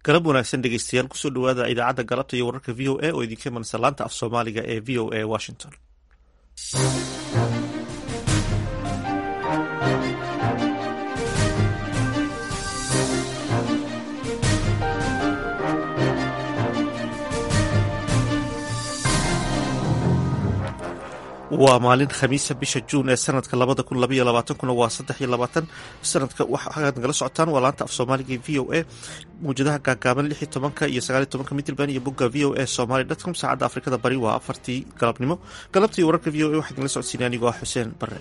galab wanaagsan dhegeystayaal kusoo dhawaada idaacadda galabta iyo wararka v o a oo idinka imanaysa laanta af soomaaliga ee v o a washington waa maalin khamiisa bisha juun ee sanadka labada kun labaiyo labaatankuna waa saddex iyo labaatan sanadka waxaad nagala socotaan waa laanta af soomaaliga v o a muwjadaha gaagaaban lix iyo tobanka iyo sagaal iyo tobanka midlban iyo bogga v o a somaly dtcom saacadda afrikada bari waa afartii galabnimo galabtii wararka v o a waxaa idinla socodsiinay anigoo ah xuseen bare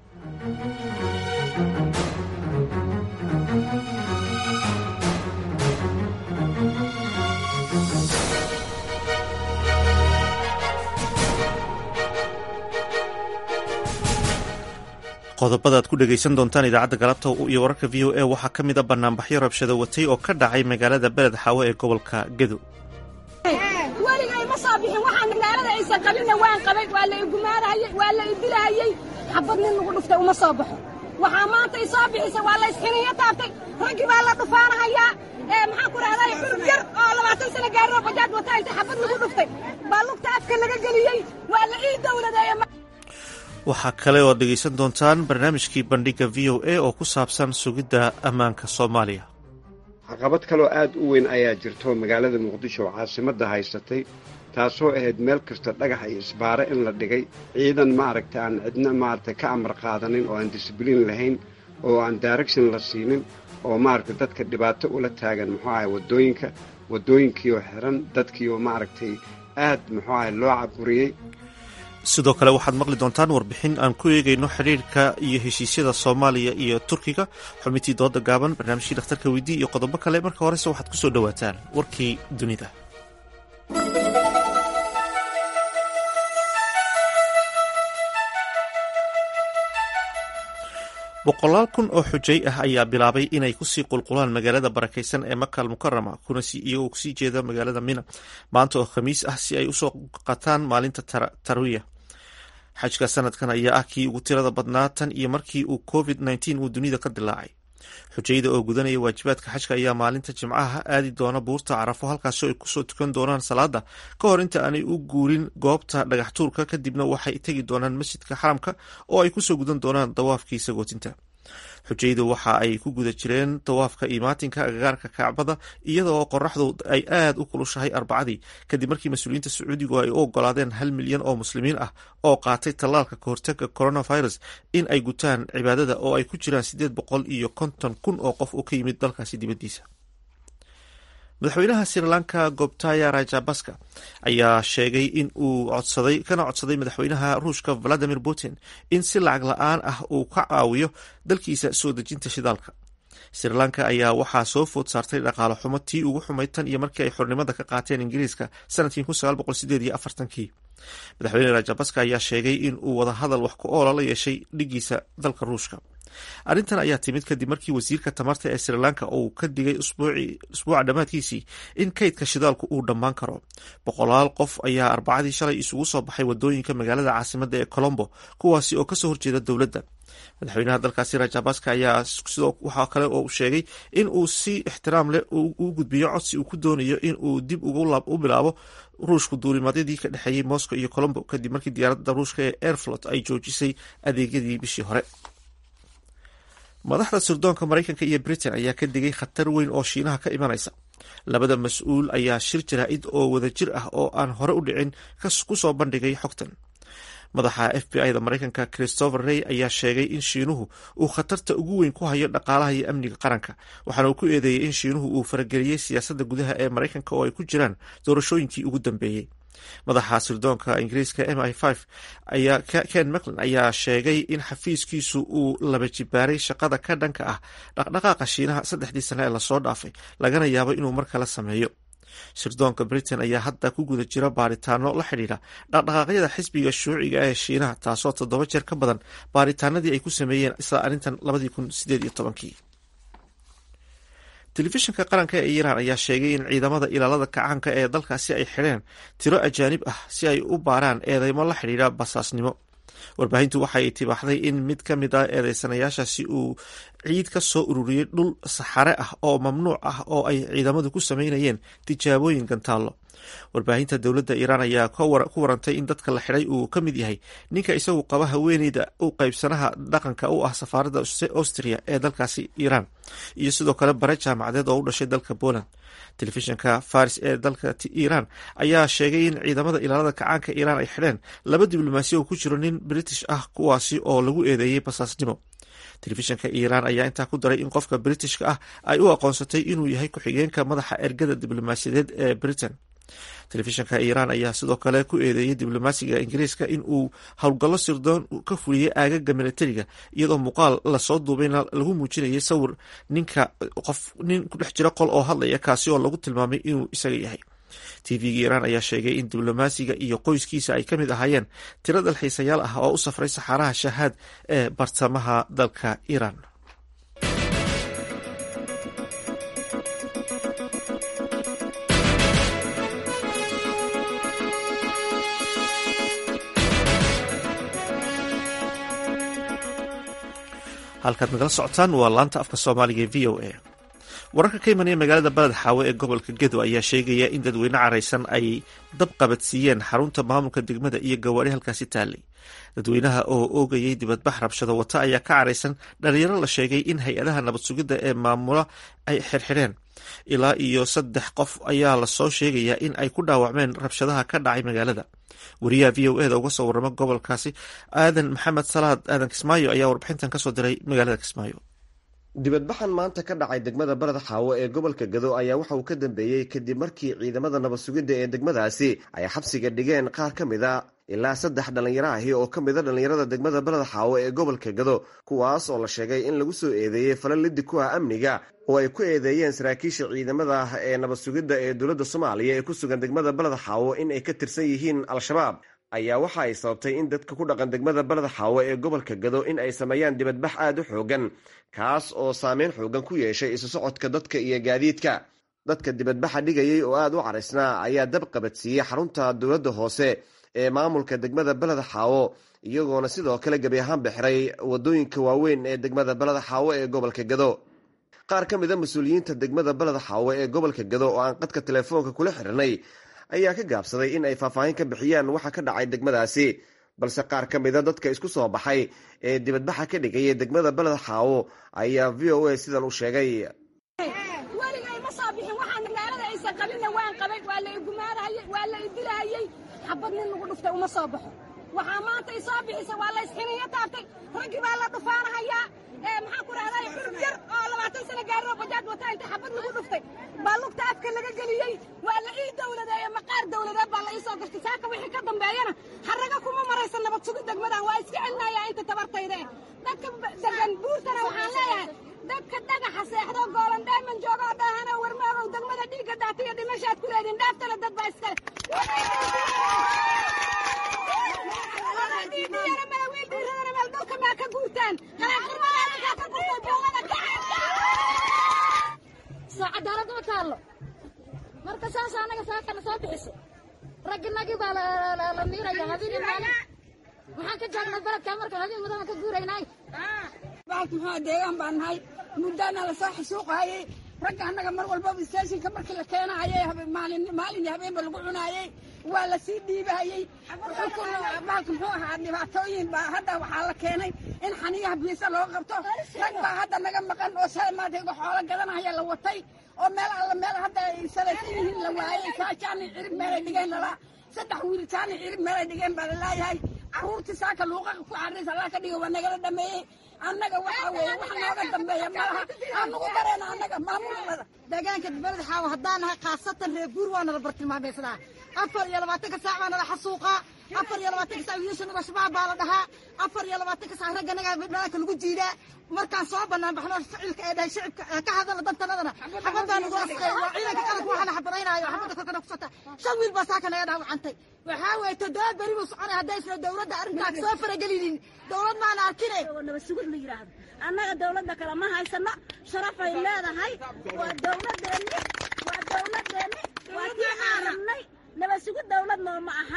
qodobada aad ku dhegaysan doontaan idaacadda galabta iyo wararka v o a waxaa ka mid a banaanbaxyo rabshado watay oo ka dhacay magaalada beled xaawo ee gobolka gedo weligay ma soo bixin waxaan magaalada aysan qabinna waan qabay waa la igumaarahayey waa la idilahayey xabad nin lagu dhuftay uma soo baxo waxaa maanta i soo bixisay waa la isxiniyo taabtay raggii baa la dhufaanahayaa maxaan ku rahday xurub yar oo labaatan sano gaaroo bajaaj wata inta xabad lagu dhuftay baa lugta afka laga geliyey waa la ii dowladeeye waxaa kale oo dhegaysan doontaan barnaamijkii bandhiga v o a oo ku saabsan sugidda ammaanka soomaaliya caqabad kaloo aad u weyn ayaa jirto magaalada muqdisho oo caasimadda haysatay taasoo ahayd meel kasta dhagax iyo isbaare in la dhigay ciidan maaragta aan cidna maaragtay ka amar qaadanin oo aan disibliin lahayn oo aan direction la siinin oo maaragtay dadka dhibaato ula taagan muxuu ahay waddooyinka waddooyinkiioo xiran dadkiioo maaragtay aad muxuu ahay loo caburiyey sidoo kale waxaad maqli doontaan warbixin aan ku eegayno xidhiirka iyo heshiisyada soomaaliya iyo turkiga xubintii dooda gaaban barnaamijkii dhakhtarka weydii iyo qodobo kale marka horese waxaad ku soo dhowaataan warkii dunida boqolaal kun oo xujay ah ayaa bilaabay inay kusii qulqulaan magaalada barakaysan ee makal mukarama iyagoo kusii jeeda magaalada mina maanta oo khamiis ah si ay usoo qataan maalinta tarwiya xajka sanadkan ayaa ah kii ugu tirada badnaa tan iyo markii uu covid nteen uu dunida ka dilaacay xujayda oo gudanaya waajibaadka xajka ayaa maalinta jimcaha aadi doona buurta carafo halkaasoo ay kusoo tukan doonaan salaada ka hor inta aanay u guurin goobta dhagax tuurka kadibna waxay tegi doonaan masjidka xaramka oo ay kusoo gudan doonaan dawaafkii sagootinta xujaydu waxa ay ku guda jireen dawaafka imaatinka agagaarka kacbada iyada oo qoraxdu ay aad u kulushahay arbacadii kadib markii mas-uuliyiinta sacuudigu ay u ogolaadeen hal milyan oo muslimiin ah oo qaatay tallaalka kahortaga coronavirus in ay gutaan cibaadada oo ay ku jiraan siddeed boqol iyo konton kun oo qof oo ka yimid dalkaasi dibaddiisa madaxweynaha sri lanka gobtaya rajabaska ayaa sheegay in uu codsaday kana codsaday madaxweynaha ruushka valadimir putin in si lacag la-aan ah uu ka caawiyo dalkiisa soo dejinta shidaalka sri lanka ayaa waxaa soo food saartay dhaqaale xumo tii ugu xumayd tan iyo markii ay xornimada ka qaateen ingiriiska sanadkii kii madaxweyne rajabaska ayaa sheegay in uu wadahadal wax ku oola la yeeshay dhigiisa dalka ruushka arrintan ayaa timid kadib markii wasiirka tamarta ee sri lanka uu ka digay usbuuca dhammaadkiisii in kaydka shidaalku uu dhammaan karo boqolaal qof ayaa arbacadii shalay isugu soo baxay wadooyinka magaalada caasimadda ee colombo kuwaasi oo kasoo horjeeda dowladda madaxweynaha dalkaasi rajabaska ayaa waxaa kale oo sheegay in uu si ixtiraam leh u gudbiyo codsi uu ku doonayo in uu dib u bilaabo ruushku duulimadyadii ka dhexeeyey moscow iyo colombo kadib markii diyaaradda ruushka ee airflot ay joojisay adeegyadii bishii hore madaxda sirdoonka maraykanka iyo britain ayaa ka digay khatar weyn oo shiinaha ka imanaysa labada mas-uul ayaa shir jaraa'id oo wadajir ah oo aan hore u dhicin ku soo bandhigay xogtan madaxa f b i da maraykanka christopher rey ayaa sheegay in shiinuhu uu khatarta ugu weyn ku hayo dhaqaalaha iyo amniga qaranka waxaana uu ku eedeeyey in shiinuhu uu farageliyey siyaasadda gudaha ee maraykanka oo ay ku jiraan doorashooyinkii ugu dambeeyey madaxa sirdoonka ingiriiska m i ayaa ken macklin ayaa sheegay in xafiiskiisu uu laba jibaaray shaqada ka dhanka ah dhaqdhaqaaqa shiinaha saddexdii sane ee lasoo dhaafay lagana yaabo inuu mar kale sameeyo sirdoonka britain ayaa hadda ku guda jira baaritaano la xidhiidha dhaqdhaqaaqyada xisbiga shuuciga ee shiinaha taasoo toddoba jeer ka badan baaritaanadii ay ku sameeyeen isla arrintan labadii kun sideed iyo tobankii telefishinka qaranka ee iiraan ayaa sheegay in ciidamada ilaalada kacaanka ee dalkaasi ay xidheen tiro ajaanib ah si ay u baaraan eedeymo la xidhiidha basaasnimo warbaahintu waxay tibaaxday in mid ka mid ah eedeysanayaashaasi uu ciid ka soo ururiyey dhul saxare ah oo mamnuuc ah oo ay ciidamadu ku sameynayeen tijaabooyin gantaallo warbaahinta dowladda iiraan ayaa ku warantay in dadka la xidhay uu ka mid yahay ninka isagu qaba haweeneyda u qaybsanaha dhaqanka u ah safaaradda austria ee dalkaasi iiraan iyo sidoo kale bare jaamacadeed oo u dhashay dalka poland telefishinka faris ee dalka iiraan ayaa sheegay in ciidamada ilaalada kacaanka iiraan ay xidheen laba diblomaasi oo ku jiro nin british ah kuwaasi oo lagu eedeeyey basaasnimo telefishinka iiraan ayaa intaa ku daray in qofka britishka ah ay u aqoonsatay inuu yahay ku-xigeenka madaxa ergada diblomaasiyadeed ee britain telefishinka iiraan ayaa sidoo kale ku eedeeyey diblomaasiga ingiriiska in uu howlgallo sirdoon ka fuliyey aagaga milatariga iyadoo muuqaal lasoo duubayna lagu muujinayay sawir ninka qof nin ku dhex jira qol oo hadlaya kaasi oo lagu tilmaamay inuu isaga yahay tvga iiraan ayaa sheegay in diblomaasiga iyo qoyskiisa ay ka mid ahaayeen tiro dalxiisayaal ah oo u safray saxaaraha shahaad ee bartamaha dalka iiraan halkaad nagala socotaan waa laanta afka soomaaliga e v o a wararka ka imanaya magaalada baled xaawe ee gobolka gedo ayaa sheegaya in dadweyne caraysan ay dab qabadsiiyeen xarunta maamulka degmada iyo gawaari halkaasi taalay dadweynaha oo oogayay dibadbax rabshado wata ayaa ka caraysan dhalinyaro la sheegay in hay-adaha nabad sugidda ee maamula ay xirxidheen ilaa iyo saddex qof ayaa lasoo sheegayaa in ay ku dhaawacmeen rabshadaha ka dhacay magaalada wariyaha v o eda uga soo warrama gobolkaasi aadan maxamed salaad aadan kismaayo ayaa warbixintan kasoo diray magaalada kismaayo dibadbaxan maanta ka dhacay degmada baled xaawo ee gobolka gado ayaa waxa uu ka dambeeyey kadib markii ciidamada nabad sugidda ee degmadaasi ay xabsiga dhigeen qaar ka mid a ilaa saddex dhallinyaro ahi oo ka mid a dhallinyarada degmada baled xaawo ee gobolka gado kuwaas oo la sheegay in lagu soo eedeeyey falan liddi ku ah amniga oo ay ku eedeeyeen saraakiisha ciidamada ah ee nabad sugidda ee dowladda soomaaliya ee ku sugan degmada baled xaawo in ay ka tirsan yihiin al-shabaab ayaa waxa ay sababtay in dadka ku dhaqan degmada baled xaawo ee gobolka gado in ay sameeyaan dibadbax aada u xoogan kaas oo saameyn xoogan ku yeeshay isu socodka dadka iyo gaadiidka dadka dibadbaxa dhigayay oo aada u caraysnaa ayaa dab qabadsiiyey xarunta dowladda hoose ee maamulka degmada beled xaawo iyagoona sidoo kale gebi ahaan bixiray wadooyinka waaweyn ee degmada beled xaawo ee gobolka gado qaar ka mid a mas-uuliyiinta degmada beled xaawo ee gobolka gado oo aan qadka telefoonka kula xiranay ayaa ka gaabsaday in ay faahfaahin ka bixiyaan waxa ka dhacay degmadaasi balse qaar ka mida dadka isku soo baxay ee dibadbaxa ka dhigaya degmada beled xaawo ayaa v o a sidan u sheegay weligay ma soo bixin waxaan magaalada aysan qabinna waan qabay waa la igumaadahayey waa la idilahayey xabad nin lagu dhuftay uma soo baxo waxaa maanta i soo bixisay waa la isxiniyo taabtay raggii baa la dhufaanahayaa maxaan ku rahday xurub yar oo labaatan sano gaariro bajaaj wataa inta xabad lagu dhuftay baa lugta afka laga geliyey waa la ii dowladeeye maqaar dowladeed baa la ii soo gartay saaka wixii ka dambeeyana haraga kuma maraysa nabad sugi degmadan waa iska celinayaa inta tabartayde dadka degan buurtana waxaan leeyahay dadka dhagaxa seexdo goolan dheeman joogoo dhaahana warmaagow degmada dhiigga daatiyo dhimashaad ku leediin dhaaftana dad baa iskale cadaalad ma taallo marka saas anaga saakana soo bixiso ragginagii baa la miiraya habeen maalin maxaan ka jaagnay baladkaa marka habeen mudana ka guuraynay baalka muxuu deegaan baan nahay muddaana lasoo xasuuqaayey ragga annaga mar walbaba isteeshinka markii la keenaayey maalin maalin iyo habeenba lagu cunaayey waa lasii dhiibahayey baalka muxuu ahaa dhibaatooyin baa hadda waxaa la keenay in xaniyaha biisa loo qabto rag baa hadda naga maqan oo shala maanta iga xoolo gadanaya la watay oo meel alla meel hadda ay salaysan yihiin la waayey kaa jaani cirib meelay dhigeen lalaa saddex wiil jaani cirib meelay dhigeen baa laleeyahay carruurtii saaka luuqaqa ku carris allaa ka dhigo waa nagala dhameeyey annaga waxaa weeye wax nooga dambeeya malaha aan nugu dareena annaga maamulada deegaanka beled xaawo haddaan nahay khaasatan reer guur waa nala bartilmaameysadaa afar iyo labaatanka saac baa nala xasuuqaa afar iyo labaatanka saac wiilashanaga shabaab baa la dhahaa afar iyo labaatanka saac ragganaga dhanaanka lagu jiidaa markaan soo banaan baxno ficilka ee dhahay shicibka ka hadala dantanadana xabad baa nagu asqeey waa ciidanka qaranka waxaa la xabadaynaayo xabadda korkana ku sota shan wiil baa saaka naga dhaawacantay waxaa weeye toddoba beri buu soconay haddaysna dowladda arrintaas soo faragelinin dowlad maana arkine nabasugid la yidhaahdo annaga dowladda kale ma haysano sharafay leedahay waa dowladeenni waa dowladeenni waa tii aan rabnay nabasugid dowlad nooma aha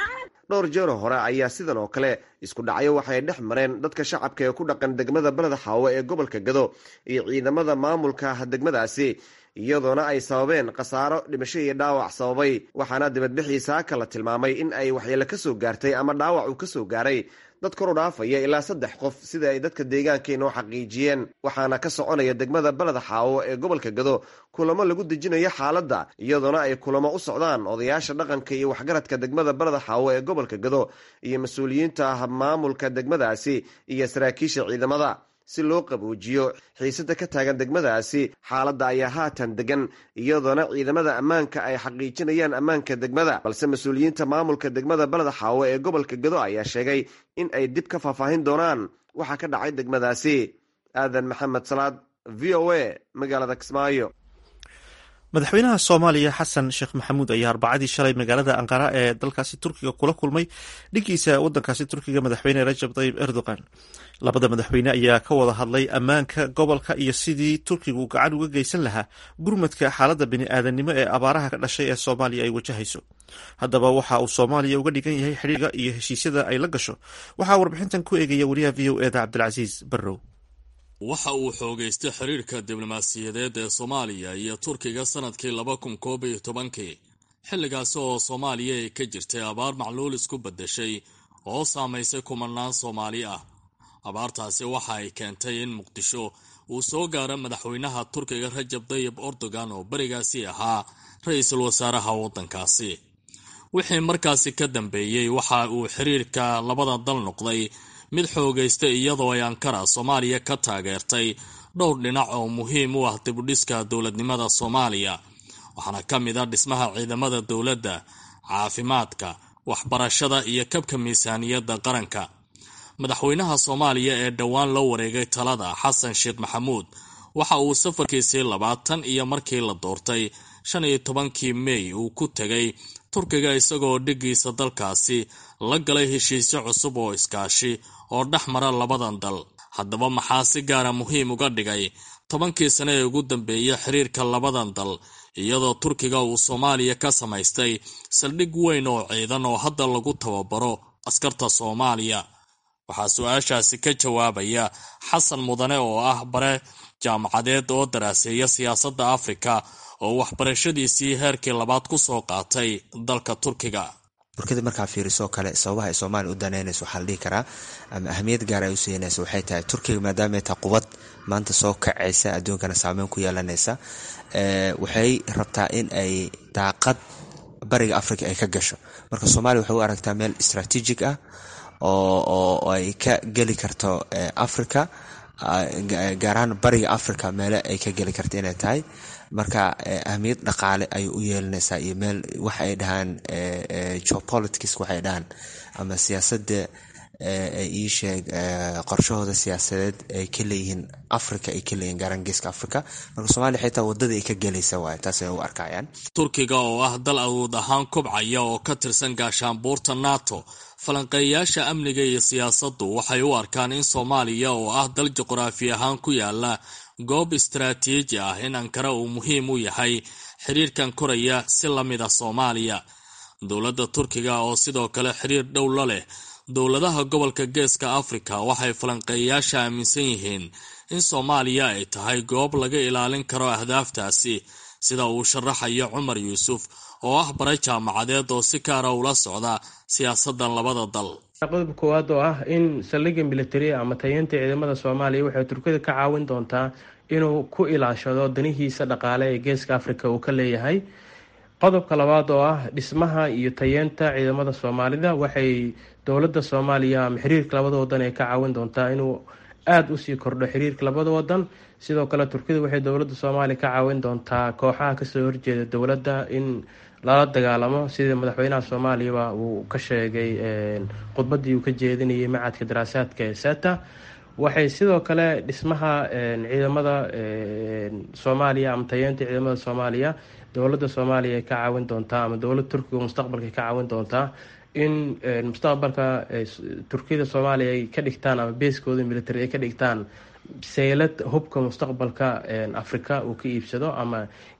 dhowr jeero hore ayaa sidan oo kale isku dhacyo waxay dhex mareen dadka shacabka ee ku dhaqan degmada beled xaawo ee gobolka gado iyo ciidamada maamulka degmadaasi iyadoona ay sababeen khasaaro dhimasho iyo dhaawac sababay waxaana dibadbixii saaka la tilmaamay in ay waxyeelo ka soo gaartay ama dhaawac uu ka soo gaaray dad kor u dhaafaya ilaa saddex qof sida ay dadka deegaanka inoo xaqiijiyeen waxaana ka soconaya degmada beleda xaawo ee gobolka gado kulamo lagu dejinayo xaaladda iyadoona ay kulamo u socdaan odayaasha dhaqanka iyo waxgaradka degmada beleda xaawo ee gobolka gado iyo mas-uuliyiinta maamulka degmadaasi iyo saraakiisha ciidamada si loo qaboojiyo xiisada ka taagan degmadaasi xaaladda ayaa haatan degan iyadoona ciidamada ammaanka ay xaqiijinayaan ammaanka degmada balse mas-uuliyiinta maamulka degmada beleda xaawo ee gobolka gado ayaa sheegay in ay dib ka faahfaahin doonaan waxaa ka dhacay degmadaasi aadan maxamed salaad v o a magaalada kismaayo madaxweynaha soomaaliya xasan sheekh maxamuud ayaa arbacadii shalay magaalada anqara ee dalkaasi turkiga kula kulmay dhigiisa wadankaasi turkiga madaxweyne rajab tayib erdogan labada madaxweyne ayaa ka wada hadlay ammaanka gobolka iyo sidii turkigu gacan uga geysan lahaa gurmadka xaaladda bini-aadannimo ee abaaraha ka dhashay ee soomaaliya ay wajahayso haddaba waxa uu soomaaliya uga dhigan yahay xidhiirga iyo heshiisyada ay la gasho waxaa warbixintan ku eegaya wariyaha v o eda cabdilcasiis barrow waxa uu xoogaystay xiriirka diblomaasiyadeed ee soomaaliya iyo turkiga sanadkii laba kun koob iyo tobankii xilligaasi oo soomaaliya ay ka jirtay abaar macluul isku beddeshay oo saamaysay kumanaan soomaali ah abaartaasi waxa ay keentay in muqdisho uu soo gaaro madaxweynaha turkiga rajab tayib erdogan oo berigaasi ahaa ra-iisul wasaaraha waddankaasi wixii markaasi ka dambeeyey waxa uu xiriirka labada dal noqday mid xoogaystay iyadoo ay ankara soomaaliya ka taageertay dhowr dhinac oo muhiim u ah dibudhiska dowladnimada soomaaliya waxaana ka mid a dhismaha ciidamada dowladda caafimaadka waxbarashada iyo kabka miisaaniyadda qaranka madaxweynaha soomaaliya ee dhowaan la wareegay talada xasan sheekh maxamuud waxa uu safarkiisii labaatan iyo markii la doortay shan iyo tobankii mey uu ku tegay turkiga isagoo dhigiisa dalkaasi la galay heshiisyo cusub oo iskaashi oo dhex mara labadan dal haddaba maxaa si gaara muhiim uga dhigay tobankii sane ee ugu dambeeya xiriirka labadan dal iyadoo turkiga uu soomaaliya ka samaystay saldhig weyn oo ciidan oo hadda lagu tababaro askarta soomaaliya waxaa su-aashaasi ka jawaabaya xasan mudane oo ah bare jaamacadeed oo daraaseeya siyaasadda afrika oo waxbarashadiisii heerkii labaad ku soo qaatay dalka turkiga turkida markaa fiiriso kale sababaha ay soomaaliya u daneynayso waxaa la dhihi karaa ama ahmiyad gaar ay u siinaysa waxay tahay turkiga maadaamay tahay qubad maanta soo kacaysa adduunkana saameyn ku yeelanaysa waxay rabtaa in ay daaqad bariga africa ay ka gasho marka soomaaliya waxay u aragtaa meel strategic ah oo ay ka geli karto africa gaar ahaan bariga africa meele ay ka geli karto inay tahay marka ahmiyad dhaqaale ayay u yeelanaysaa iyo meel waxa ay dhahaan geopolitics waxay dhahaan ama siyaasadda ii sheeg qorshahooda siyaasadeed ay ka leeyihiin africa ay ka leeyihin gaaraan geeska africa marka soomaliya xitaa wadada ay ka gelaysa waay taas ay u arkayaan turkiga oo ah dal awood ahaan kobcaya oo ka tirsan gaashaanbuurta nato falanqeeyayaasha amniga iyo siyaasaddu waxay u arkaan in soomaaliya oo ah dal juqraafi ahaan ku yaala goob istaraatiiji ah in ankara uu muhiim u yahay xiriirkan koraya si la mid ah soomaaliya dowladda turkiga oo sidoo kale xiriir dhow la leh dowladaha gobolka geeska afrika waxay falanqeeyayaasha aaminsan yihiin in soomaaliya ay tahay goob laga ilaalin karo ahdaaftaasi sida uu sharaxayo cumar yuusuf oo ah bare jaamacadeed oo si gaara ula socda siyaasadan labada dal qodobka koowaad oo ah in saldhigga militari ama tayeynta ciidamada soomaaliya waxay turkida ka caawin doontaa inuu ku ilaashado danihiisa dhaqaale ee geeska afrika uu ka leeyahay qodobka labaad oo ah dhismaha iyo tayeenta ciidamada soomaalida waxay dowladda soomaaliya ama xiriirka labada wadan ay ka caawin doontaa inuu aada usii kordho xiriirka labada wadan sidoo kale turkida waxay dowladda soomaaliya ka caawin doontaa kooxaha kasoo horjeeda dowladda in lala dagaalamo sidii madaxweynaha soomaaliyaba uu ka sheegay khudbadii uu ka jeedinayay macadka daraasaadka ee seta waxay sidoo kale dhismaha ciidamada soomaaliya ama tayeenta ciidamada soomaaliya dowladda soomaaliya ay ka caawin doontaa ama dowladda turkiga mustaqbalka ay ka caawin doontaa in mustaqbalka turkiyada soomaaliya ay ka dhigtaan ama beeskooda military ay ka dhigtaan seylad hubka mustaqbalka afrika uu ka iibsado ama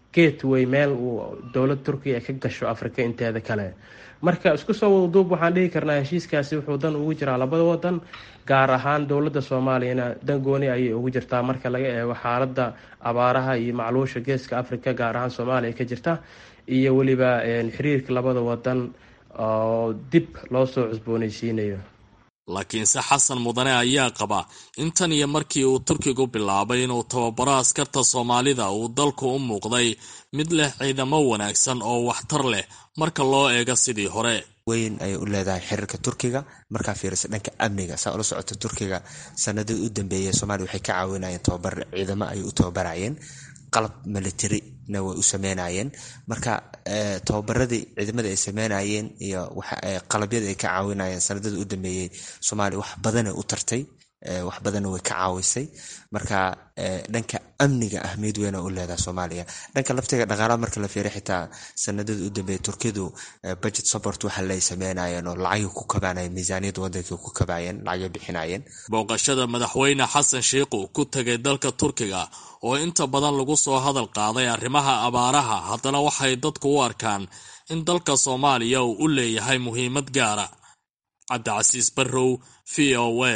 gateway meel uu dowlad turkiya ay ka gasho afrika inteeda kale marka isku soo wadaduub waxaan dhihi karnaa heshiiskaasi wuxuu dan ugu jiraa labada wadan gaar ahaan dowladda soomaaliyana dan gooni ayay ugu jirtaa marka laga eego xaaladda abaaraha iyo macluusha geeska afrika gaar ahaan soomaaliya ka jirta iyo weliba xiriirka labada wadan oo dib loo soo cusboonaysiinayo laakiinse xasan mudane ayaa qaba in tan iyo markii uu turkigu bilaabay inuu tababaro askarta soomaalida uu dalku u muuqday mid leh ciidamo wanaagsan oo waxtar leh marka loo eego sidii hore weyn ayay u leedahay xiriirka turkiga markaa fiirisa dhanka amniga saa ula socota turkiga sanadii u dambeeyay soomaliya waxay ka caawinayeen tababar ciidamo ayay u tababarayeen qalab militarina way u sameynayeen marka tababaradii ciidamada ay sameynayeen iyo qalabyada ay ka caawinayeen sanadada u dambeeyey soomaaliya wax badana u tartay wax badanna way ka caawisay marka dhanka amniga ahmiyad weyna u leedaha soomaaliya dhanka laftiga dhaqaalaha marka la fiiriy xitaa sanadada u dambeeyay turkidu budget support waxa lay sameynayeen oo lacagay ku kabaanayeen miisaaniyadda waddanka ku kabaayeen lacagay bixinayeen booqashada madaxweyne xasan sheikhu ku tegay dalka turkiga oo inta badan lagu soo hadal qaaday arrimaha abaaraha haddana waxay dadku u arkaan in dalka soomaaliya uu u leeyahay muhiimad gaara cabdicasiis barrow v o a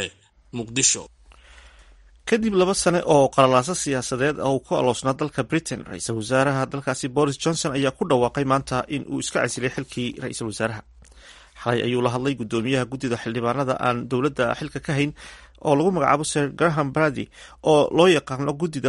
kadib laba sane oo qalalaaso siyaasadeed oo ku aloosnaa dalka britain ra-iisul wasaaraha dalkaasi boris johnson ayaa ku dhawaaqay maanta in uu iska casilay xilkii ra-iisul wasaaraha xalay ayuu la hadlay gudoomiyaha guddida xildhibaanada aan dowladda xilka ka hayn oo lagu magacaabo sir graham brady oo loo yaqaano guddida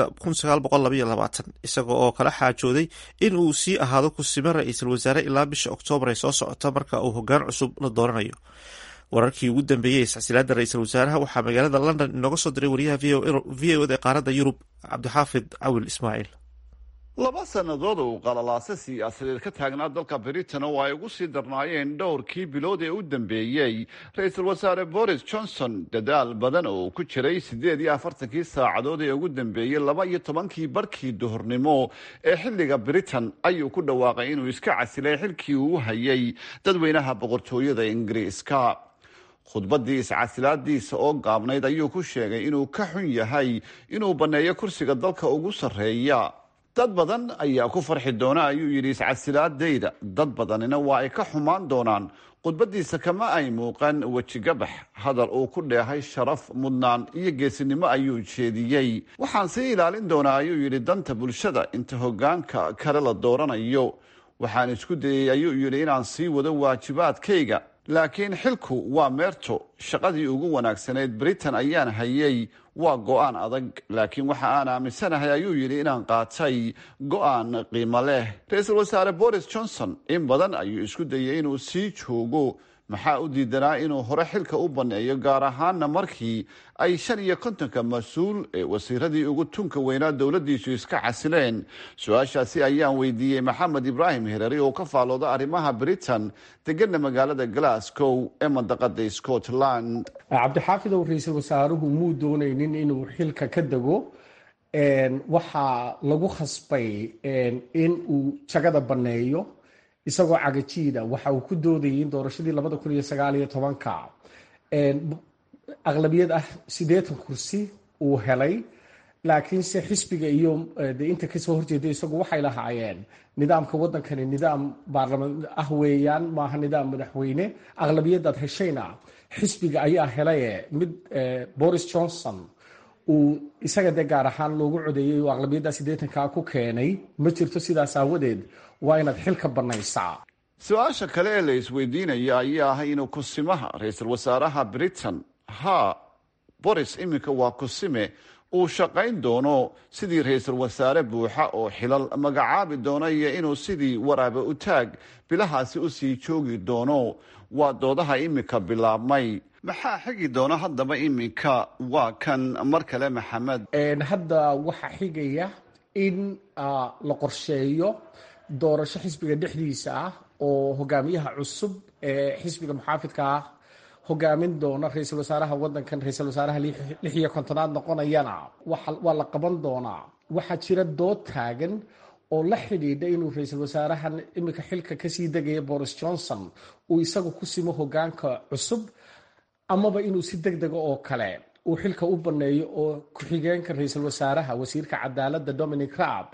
isaga oo kala xaajooday in uu sii ahaado kusime ra-iisul wasaare ilaa bisha oktoobar ee soo socota marka uu hogaan cusub la dooranayo wararkii ugu dambeeyey iscasilaada ra-iisul wasaaraha waxaa magaalada london inooga soo diray wariyaha v o da qaaradda yurub cabdixaafid cawil ismaaciil laba sannadood uu qalalaaso siyaasadeed ka taagnaa dalka britain oo ay ugu sii darnaayeen dhowrkii bilood ee u dambeeyey ra-iisul wasaare boris johnson dadaal badan oo ku jiray siddeed iyo afartankii saacadood ee ugu dambeeyey laba iyo tobankii barkii duhurnimo ee xilliga britain ayuu ku dhawaaqay inuu iska casilay xilkii uu hayay dadweynaha boqortooyada ingiriiska khudbaddii iscasilaadiisa oo gaabnayd ayuu ku sheegay inuu ka xun yahay inuu banneeyo kursiga dalka ugu sarreeya dad badan ayaa ku farxi doona ayuu yidhi iscasilaadayda dad badanina waa ay ka xumaan doonaan khudbaddiisa kama ay muuqan wejigabax hadal uu ku dheehay sharaf mudnaan iyo geesinimo ayuu jeediyey waxaan sii ilaalin doonaa ayuu yidhi danta bulshada inta hoggaanka kale la dooranayo waxaan isku dayey ayuu yidhi inaan sii wado waajibaadkayga laakiin xilku waa meerto shaqadii ugu wanaagsanayd britain ayaan hayay waa go-aan adag laakiin waxa aan aaminsanahay ayuu yidhi inaan qaatay go-aan qiimo leh ra-iisul wasaare boris johnson in badan ayuu isku dayay inuu sii joogo maxaa u diidanaa inuu hore xilka u banneeyo gaar ahaana markii ay shan iyo kontonka mas-uul ee wasiiradii ugu tunka weynaa dowladdiisu iska casileen su-aashaasi ayaan weydiiyey maxamed ibraahim hereri oo ka faalooda arrimaha britain degana magaalada glasgow ee mandaqada scotland cabdixaafidow ra-iisul wasaaruhu muu doonaynin inuu xilka ka dego waxaa lagu khasbay in uu jagada banneeyo isagoo cagajiida waxa uu ku doodayay in doorashadii labada kun iyo sagaal iyo tobanka aqlabiyad ah siddeetan kursi uu helay laakiinse xisbiga iyo de inta kasoo horjeeda isagu waxay lahaayeen nidaamka waddankani nidaam baarlamaan ah weeyaan maaha nidaam madaxweyne aqlabiyadaad heshayna xisbiga ayaa helaye mid boris johnson uu isaga dee gaar ahaan loogu codeeyey oo aqlabiyadda siddeetankaa ku keenay ma jirto sidaas aawadeed waa inaad xilka bannaysaa su-aasha kale ee la isweydiinaya ayaa ah inuu kusimaha ra-iisul wasaaraha britain ha boris iminka waa kusime uu shaqayn doono sidii ra-iisul wasaare buuxa oo xilal magacaabi doono iyo inuu sidii waraabe u taag bilahaasi usii joogi doono waa doodaha iminka bilaabmay maxaa xigi doona haddaba iminka waa kan mar kale maxamed hadda waxaa xigaya in la qorsheeyo doorasho xisbiga dhexdiisa ah oo hogaamiyaha cusub ee xisbiga muxaafidka ah hogaamin doona ra-iisul wasaaraha wadankan ra-iisul wasaaraha lix iyo kontonaad noqonayana waa la qaban doonaa waxaa jira dood taagan oo la xidhiidha inuu ra-iisul wasaarahan iminka xilka kasii degaya boris johnson uu isagu ku simo hogaanka cusub amaba inuu si deg dega oo kale uu xilka u banneeyo oo ku-xigeenka ra-iisul wasaaraha wasiirka cadaaladda dominic raab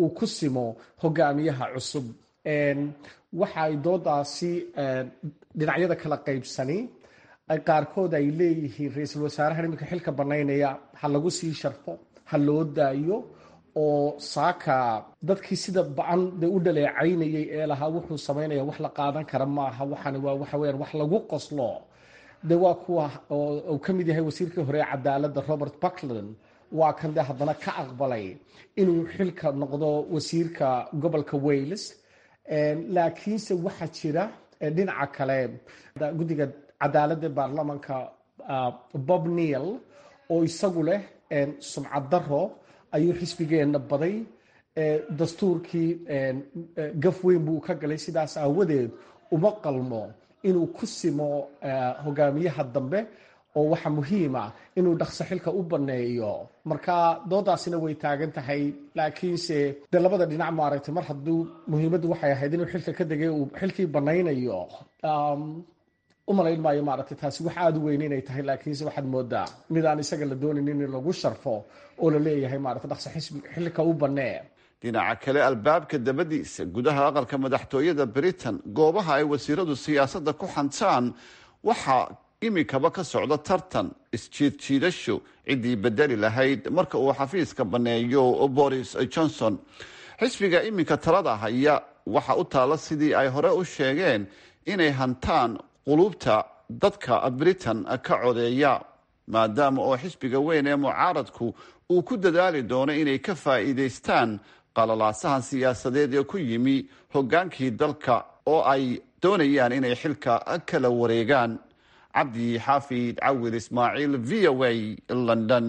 uu ku simo hogaamiyaha cusub waxa ay doodaasi dhinacyada kala qaybsani qaarkood ay leeyihiin ra-iisul wasaarahan iminka xilka banaynaya ha lagu sii sharfo ha loo daayo oo saaka dadkii sida bacan de u dhaleecaynayay ee lahaa wuxuu samaynaya wax la qaadan kara maaha waxaani waa waxa weyaan wax lagu qoslo de waa kuwa uu ka mid yahay wasiirkii hore ee cadaaladda robert buckland waa kan de haddana ka aqbalay inuu xilka noqdo wasiirka gobolka wales laakiinse waxaa jira dhinaca kale guddiga cadaaladda baarlamanka bob neil oo isagu leh sumcad daro ayuu xisbigeenna baday dastuurkii gaf weyn buu ka galay sidaas aawadeed uma qalmo inuu ku simo hogaamiyaha dambe oo waxa muhiima inuu dhaqso xilka u baneeyo marka doodaasina way taagan tahay laakiinse de labada dhinac maaragtay mar hadduu muhiimaddu waxay ahayd inuu xilka ka degay uu xilkii banaynayo umalayn maayo maaragtay taasi wax aada u weyn inay tahay laakiinse waxaad moodaa mid aan isaga la doonayn in lagu sharfo oo la leeyahay maaragtay dhaqso xisbi xilka u banee dhinaca kale albaabka dabadiisa gudaha aqalka madaxtooyada britain goobaha ay wasiiradu siyaasadda ku xantaan waxaa imikaba ka socda tartan isjiidjiidasho ciddii bedeli lahayd marka uu xafiiska banneeyo boris johnson xisbiga iminka talada haya waxa u taalla sidii ay hore u sheegeen inay hantaan qulubta dadka britain ka codeeya maadaama oo xisbiga weyn ee mucaaradku uu ku dadaali doono inay ka faa'iidaystaan qalalaasahan siyaasadeed ee ku yimi hoggaankii dalka oo ay doonayaan inay xilka kala wareegaan cabdi xaafid cawil ismaaciil v o a london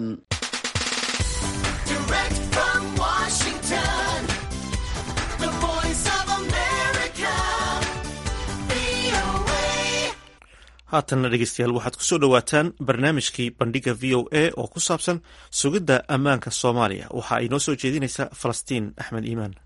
haatanna dhegeystayaal waxaad kusoo dhowaataan barnaamijkii bandhiga v o a oo ku saabsan sugidda ammaanka soomaaliya waxa ay noo soo jeedinaysaa falastiin axmed iimaan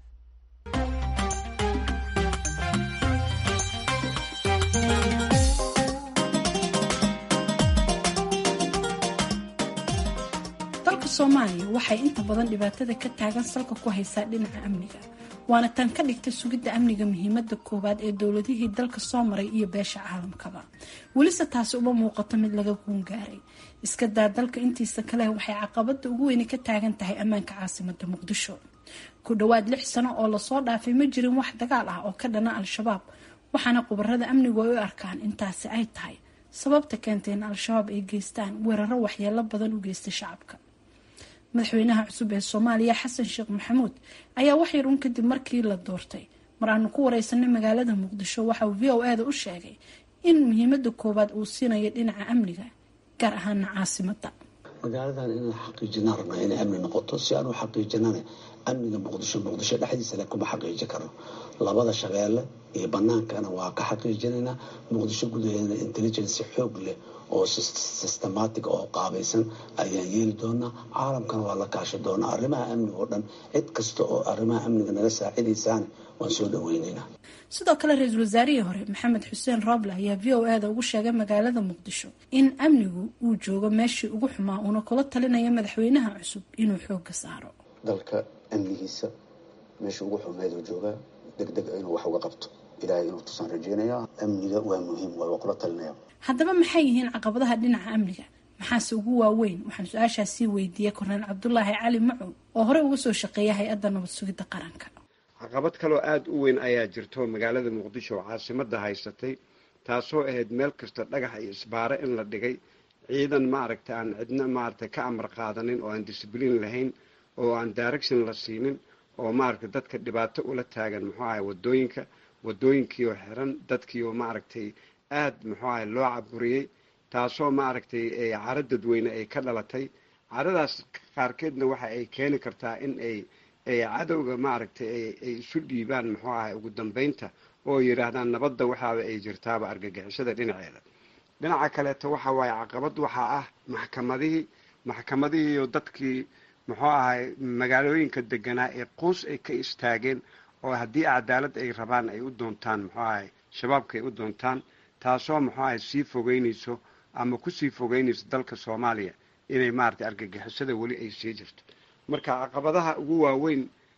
dalka soomaaliya waxay inta badan dhibaatada ka taagan salka ku haysaa dhinaca amniga waana tan ka dhigta sugidda amniga muhiimada koowaad ee dowladihii dalka soo maray iyo beesha caalamkaba welise taasi uma muuqato mid laga guungaaray iska daa dalka intiisa kale waxay caqabada ugu weyni ka taagan tahay ammaanka caasimada muqdisho ku dhowaad lix sano oo lasoo dhaafay ma jirin wax dagaal ah oo ka dhana al-shabaab waxaana khubarada amnigu ay u arkaan intaasi ay tahay sababta keentay in al-shabaab ay geystaan weeraro waxyeelo badan u geysta shacabka madaxweynaha cusub ee soomaaliya xasan sheekh maxamuud ayaa waxyar un kadib markii la doortay mar aanu ku wareysanay magaalada muqdisho waxauu v o ada u sheegay in muhiimada koowaad uu siinayo dhinaca amniga gaar ahaana caasimada magaaladan inaan xaqiijinaan rabnaa inay amni noqoto si aan u xaqiijinana amniga muqdisho muqdisho dhexdiisa le kuma xaqiiji karno labada shabeelle iyo banaankana waa ka xaqiijinaynaa muqdisho gudaheedana intelligency xoog leh oo systematic oo qaabaysan ayaan yeeli doonaa caalamkana waa la kaashi doonaa arrimaha amniga oo dhan cid kasta oo arrimaha amniga naga saacidaysaana waan soo dhaweynaynaa sidoo kale ra-iisul wasaarihii hore maxamed xuseen rooble ayaa v o ada ugu sheegay magaalada muqdisho in amnigu uu joogo meeshii ugu xumaa uuna kula talinaya madaxweynaha cusub inuu xooga saaro dalka amnigiisa meesha ugu xumeeduu joogaa deg deg inuu wax uga qabto ilaahay inuu tusaan rajeynaya amniga waa muhiim waa kula talinaya haddaba maxay yihiin caqabadaha dhinaca amniga maxaase ugu waaweyn waxaan su-aashaas sii weydiiyey korneel cabdulaahi cali macow oo horey uga soo shaqeeya hay-adda nabad sugidda qaranka caqabad kaloo aada u weyn ayaa jirto magaalada muqdisho oo caasimada haysatay taasoo ahayd meel kasta dhagax iyo isbaare in la dhigay ciidan maaragta aan cidna maaragtay ka amar qaadanin oo aan disbliin lahayn oo aan direction la siinin oo maaragtay dadka dhibaato ula taagan muxuu ahay wadooyinka wadooyinkiioo xiran dadkiioo maaragtay aada muxuu ahay loo caburiyey taasoo maaragtay caro dadweyne ay ka dhalatay caradaas qaarkeedna waxa ay keeni kartaa in ay cadowga maaragtay ay isu dhiibaan muxuu ahay ugu dambeynta oo yidhaahdaan nabadda waxaaba ay jirtaaba argagixisada dhinaceeda dhinaca kaleeto waxa waaye caqabad waxaa ah maxkamadihii maxkamadihiiyo dadkii muxuu ahay magaalooyinka deganaa ee quus ay ka istaageen oo haddii cadaalad ay rabaan ay u doontaan muxuu ahay shabaabka ay u doontaan taasoo muxuu ahay sii fogeynayso ama kusii fogeynayso dalka soomaaliya inay maaragtay argagixisada weli ay sii jirto marka caqabadaha ugu waaweyn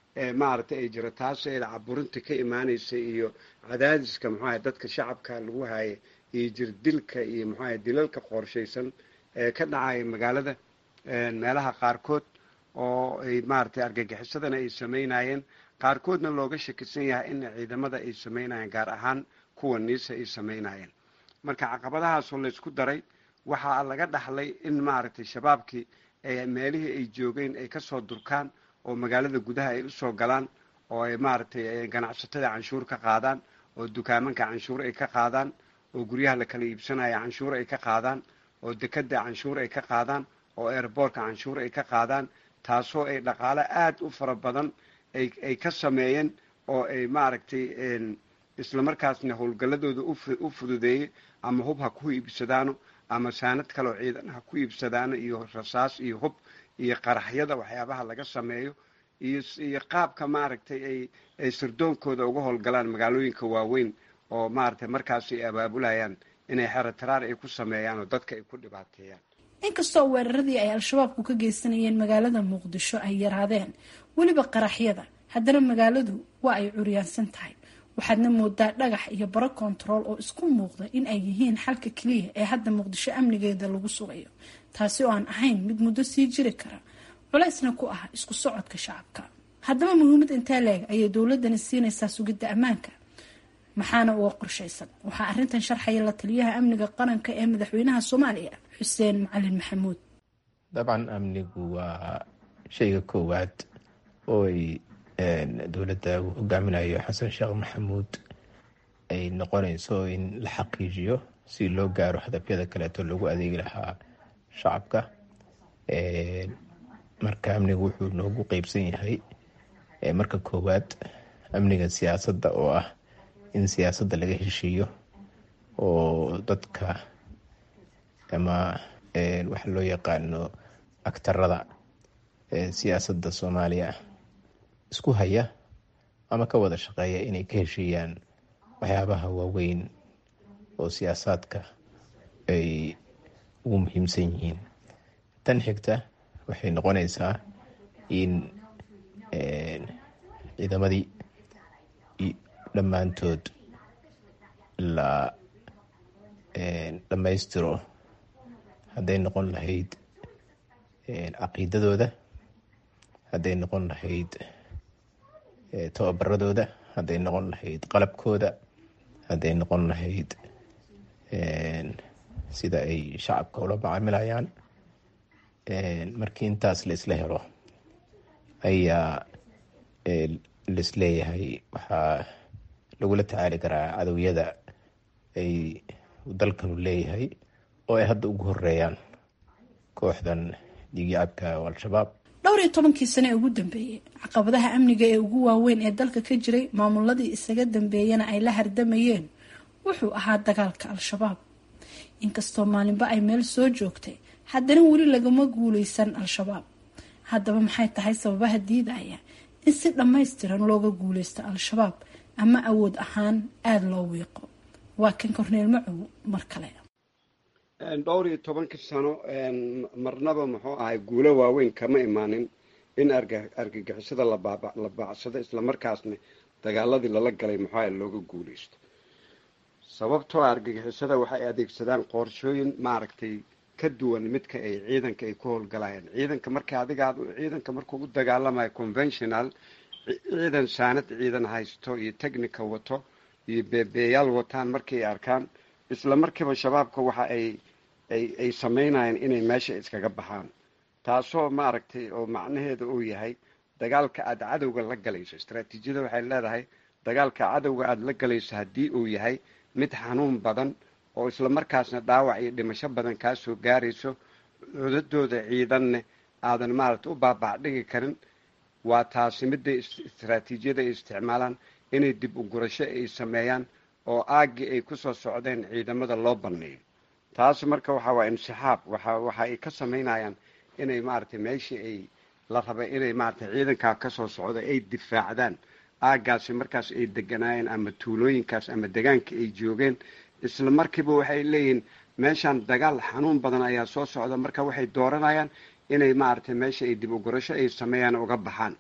maaragtay ay jiro taas ee caburinta ka imaanaysa iyo cadaadiska muxuaha dadka shacabka lagu haaya iyo jirdilka iyo muxuaha dilalka qorshaysan ee ka dhacaya magaalada meelaha qaarkood oo ay maaragtay argagixisadana ay samaynayeen qaarkoodna looga shakisan yahay in ciidamada ay samaynayeen gaar ahaan kuwa niisa ay samaynayeen marka caqabadahaasoo laysku daray waxaa laga dhaxlay in maaragtay shabaabkii meelihii ay joogeen ay kasoo durkaan oo magaalada gudaha ay usoo galaan oo ay maaragtay ganacsatada canshuur ka qaadaan oo dukaamanka canshuur ay ka qaadaan oo guryaha la kala iibsanaya canshuur ay ka qaadaan oo dekada canshuur ay ka qaadaan oo airboortka canshuur ay ka qaadaan taasoo ay dhaqaale aada u fara badan ay ka sameeyeen oo ay maaragtay islamarkaasna howlgalladooda u fududeeyey ama hub ha ku iibsadaano ama saanad kaleoo ciidan ha ku iibsadaano iyo rasaas iyo hub iyo qaraxyada waxyaabaha laga sameeyo iyo qaabka maaragtay ay ay sirdoonkooda uga howlgalaan magaalooyinka waaweyn oo maaragtay markaas ay abaabulayaan inay xerataraar ay ku sameeyaan oo dadka ay ku dhibaateeyaan inkastoo weeraradii ay al-shabaabku ka geysanayeen magaalada muqdisho ay yaraadeen weliba qaraxyada haddana magaaladu waa ay curyaansan tahay waxaadna moodaa dhagax iyo baro kontarool oo isku muuqda in ay yihiin xalka keliya ee hadda muqdisho amnigeeda lagu sugayo taasi oo aan ahayn mid muddo sii jiri kara culeysna ku ah isku socodka shacabka haddaba muhiimad intee leeg ayay dowladani siinaysaa sugidda ammaanka maxaana uga qorshaysan waxaa arrintan sharxaya la taliyaha amniga qaranka ee madaxweynaha soomaaliya xuseen macalin maxamuud dabcan amnigu waa shayga koowaad oo ay dowladda uu hogaaminayo xasan sheekh maxamuud ay noqonayso in la xaqiijiyo si loo gaaro hadafyada kaleeto loogu adeegi lahaa shacabka marka amnigu wuxuu noogu qeybsan yahay marka koowaad amniga siyaasadda oo ah in siyaasadda laga heshiiyo oo dadka ama waxa loo yaqaano agtarada siyaasadda soomaaliya isku haya ama ka wada shaqeeya inay ka heshiiyaan waxyaabaha waaweyn oo siyaasaadka ay ugu muhiimsan yihiin tan xigta waxay noqonaysaa in ciidamadii dhammaantood la dhammaystiro hadday noqon lahayd caqiidadooda hadday noqon lahayd tababaradooda hadday noqon lahayd qalabkooda hadday noqon lahayd sida ay shacabka ula macaamilayaan markii intaas la isla helo ayaa laisleeyahay waxaa lagula tacaali karaa cadowyada ay dalkanu leeyahay oo ay hadda ugu horeeyaan kooxdan dhiigyacabka oo al-shabaab dhowr iyo tobankii sane ee ugu dambeeyey caqabadaha amniga ee ugu waaweyn ee dalka ka jiray maamuladii isaga dambeeyana ay la hardamayeen wuxuu ahaa dagaalka al-shabaab inkastoo maalinba ay meel soo joogtay haddana weli lagama guuleysan al-shabaab haddaba maxay tahay sababaha diidaya in si dhammaystiran looga guuleysto al-shabaab ama awood ahaan aada loo wiiqo waa kan korneel macow mar kale dhowr iyo tobankii sano marnaba muxuu ahay guulo waaweyn kama imaanin in argagixisada la baacsado islamarkaasna dagaaladii lala galay muxuu ahay looga guuleysto sababtoo argagixisada waxay adeegsadaan qorshooyin maaragtay ka duwan midka ay ciidanka ay ku howlgalayaan ciidanka marka adiga ciidanka markuu u dagaalamayo conventional ciidan saanad ciidan haysto iyo technica wato iyo beebeeyaal wataan markay arkaan isla markiiba shabaabka waxa ay ay ay samaynayaan inay meesha iskaga baxaan taasoo maaragtay oo macnaheeda uu yahay dagaalka aada cadowga la galayso istraatiijiyada waxay leedahay dagaalka cadowga aada la galayso haddii uu yahay mid xanuun badan oo isla markaasna dhaawac iyo dhimasho badan kaasoo gaarayso codadooda ciidanne aadan maaragtay u baabacdhigi karin waa taasi midda istraatiijiyada ay isticmaalaan inay dib u gurasho ay sameeyaan oo aaggii ay kusoo socdeen ciidamada loo banneeyo taas marka waxa waa insixaab waxa waxa ay ka samaynayaan inay maaragtay meeshii ay la rabay inay maaragtay ciidankaa kasoo socda ay difaacdaan aaggaasi markaas ay deganaayeen ama tuulooyinkaas ama degaanka ay joogeen isla markiiba waxay leeyihiin meeshaan dagaal xanuun badan ayaa soo socda marka waxay dooranayaan inay maaragtay meesha ay dib u gurasho ay sameeyaan uga baxaan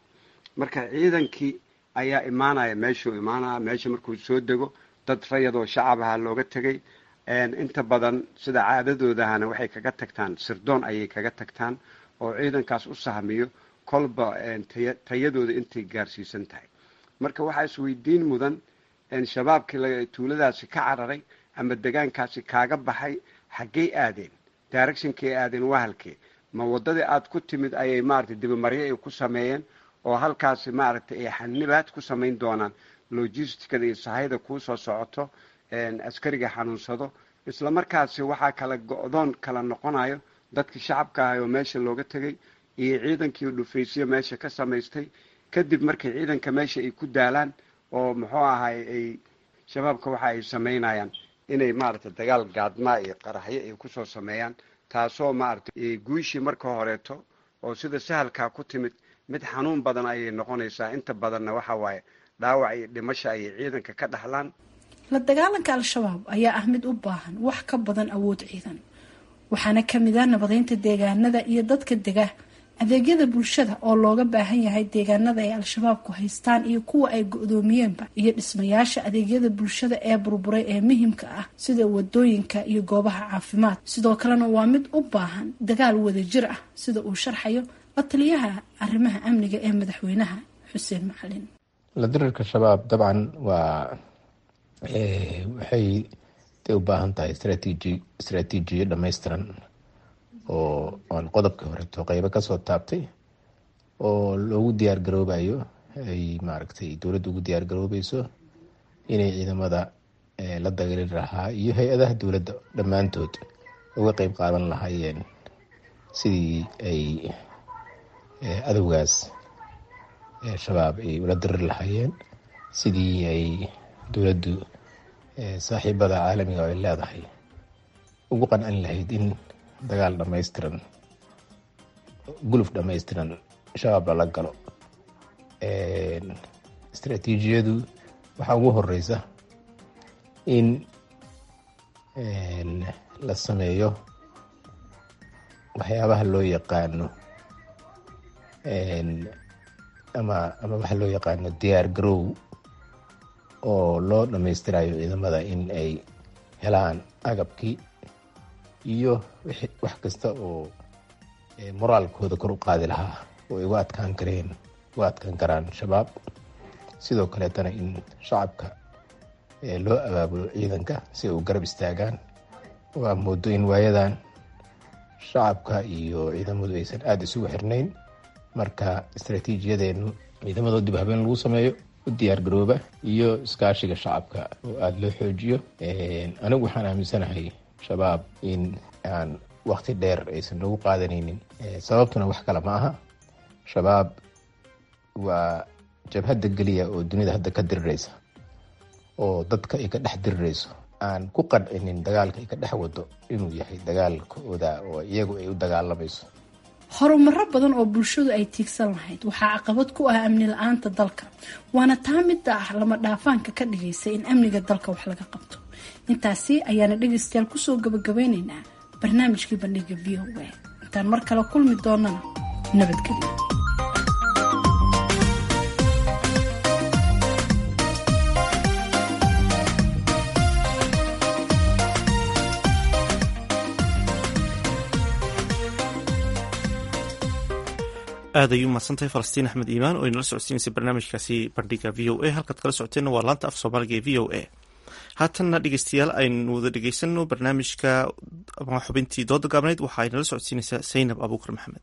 marka ciidankii ayaa imaanaya meeshuu imaanaya meesha markuu soo dego dad rayadoo shacab ahaa looga tegay inta badan sida caadadoodahana waxay kaga tagtaan sirdoon ayay kaga tagtaan oo ciidankaas u sahmiyo kolba tayadooda intay gaarsiisan tahay marka waxaa isweydiin mudan shabaabkii tuuladaasi ka cararay ama degaankaasi kaaga baxay xaggey aadeen directionkay aadeen waa halkee ma waddadii aad ku timid ayay maaragtay dibimaryo ay ku sameeyeen oo halkaasi maaragtay ay xanibaad ku samayn doonaan logisticada iyo sahayda kuu soo socoto askariga xanuunsado isla markaasi waxaa kala go-doon kala noqonayo dadkii shacabka ahay oo meesha looga tegay iyo ciidankii dhufaysyo meesha ka samaystay kadib markay ciidanka meesha ay ku daalaan oo muxuu ahay ay shabaabka waxa ay samaynayaan inay maaragtay dagaal gaadmaa iyo qaraxyo ay kusoo sameeyaan taasoo maaragtay guushii marka horeeto oo sida sahalkaa ku timid mid xanuun badan ayay noqonaysaa inta badanna waxa waaye dhaawac iyo dhimasha ayay ciidanka ka dhaxlaan la dagaalanka al-shabaab ayaa ah mid u baahan wax ka badan awood ciidan waxaana kamid ah nabadeynta deegaanada iyo dadka dega adeegyada bulshada oo looga baahan yahay deegaanada ay al-shabaabku haystaan iyo kuwa ay go-doomiyeenba iyo dhismayaasha adeegyada bulshada ee burburay ee muhimka ah sida wadooyinka iyo goobaha caafimaad sidoo kalena waa mid u baahan dagaal wadajir ah sida uu sharxayo la taliyaha arrimaha amniga ee madaxweynaha xuseen macalin la dirirka shabaab dabcan waa waxay de u baahan tahay strateji istraatiijiyo dhammaystiran oo aan qodobkii horeeto qeybo kasoo taabtay oo loogu diyaar garoobayo ay maaragtay dowladda ugu diyaar garoobeyso inay ciidamada la dagaali lahaa iyo hay-adaha dowladda dhammaantood uga qeyb qaadan lahaayeen sidii ay adowgaas shabaab ay ula diriri lahaayeen sidii ay dowladdu saaxiibada caalamiga ay leedahay ugu qancin lahayd in dagaal dhammaystiran guluf dhammaystiran shabaab lala galo istraatiijiyadu waxaa ugu horeysa in la sameeyo waxyaabaha loo yaqaano ama ama waxa loo yaqaano diyaar garow oo loo dhammaystirayo ciidamada in ay helaan agabkii iyo wax kasta oo moraalkooda kor u qaadi lahaa oo ay uga adkaan kareen uga adkaan karaan shabaab sidoo kaleetana in shacabka loo abaabulo ciidanka si ay u garab istaagaan waa moodo in waayadan shacabka iyo ciidamadu aysan aada isugu xirnayn marka istraatiijiyadeenu ciidamadoo dib habeen lagu sameeyo u diyaar garooba iyo iskaashiga shacabka oo aada loo xoojiyo anigu waxaan aaminsanahay shabaab in aan wakti dheer aysan noogu qaadanaynin sababtuna wax kale ma aha shabaab waa jabhadda geliya oo dunida hadda ka dirireysa oo dadka ay ka dhex dirireyso aan ku qancinin dagaalka ay ka dhex wado inuu yahay dagaalkooda oo iyagu ay u dagaalamayso horumaro badan oo bulshadu ay tiigsan lahayd waxaa caqabad ku ah amni la-aanta dalka waana taa midda ah lama dhaafaanka ka dhigaysa in amniga dalka wax laga qabto intaasi ayaana dhegaystayaal kusoo gabagabeyneynaa barnaamijkii bandhiga v o a intaan mar kale kulmi doonana nabadgelyo aad ay u mahadsantahay falastiin axmed iimaan oo inala socodsiinaysay barnaamijkaasi bandhiga v o a halkaad kala socoteenna waa laanta af soomaaliga ee v o a haatanna dhegeystayaal aynu wada dhegeysano barnaamijka xubintii dooda gaabneyd waxa ay nala socodsiinaysaa saynab abuukar maxamed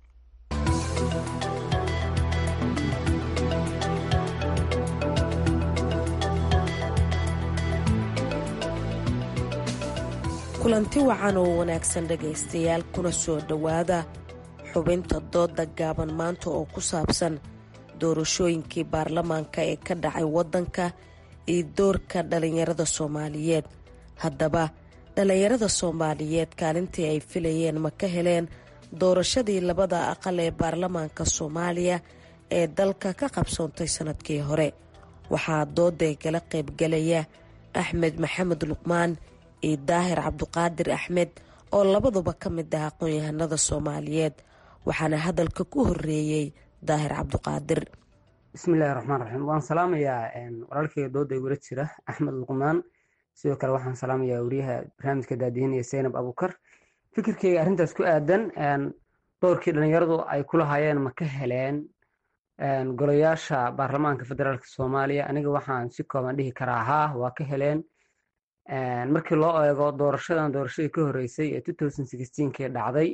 kulanti wacan oo wanaagsan dhegaystayaal kuna soo dhowaada xubinta dooda gaaban maanta oo ku saabsan doorashooyinkii baarlamaanka ee ka dhacay waddanka iyo doorka dhallinyarada soomaaliyeed haddaba dhallinyarada soomaaliyeed kaalintii ay filayeen ma ka heleen doorashadii labada aqal ee baarlamaanka soomaaliya ee dalka ka qabsoontay sannadkii hore waxaa dooday kala qaybgalaya axmed maxamed luqmaan iyo daahir cabduqaadir axmed oo labaduba ka mid ah aqoon-yahanada soomaaliyeed waxaana hadalka ku horeeyey daahir cabduqaadir bismillahi raxmaan raxiim waan salaamayaa walaalkayga dooda igula jira axmed luqmaan sidoo kale waxaan salaamayaa wariyaha barnaamijka daadihinaya zaynab abukar fikirkeyga arrintaas ku aadan doorkii dhalinyaradu ay kula hayeen ma ka heleen golayaasha baarlamaanka federaalk soomaaliya aniga waxaan si kooban dhihi karaa haa waa ka heleen markii loo eego doorashadan doorashadii ka horeysay ee kii dhacday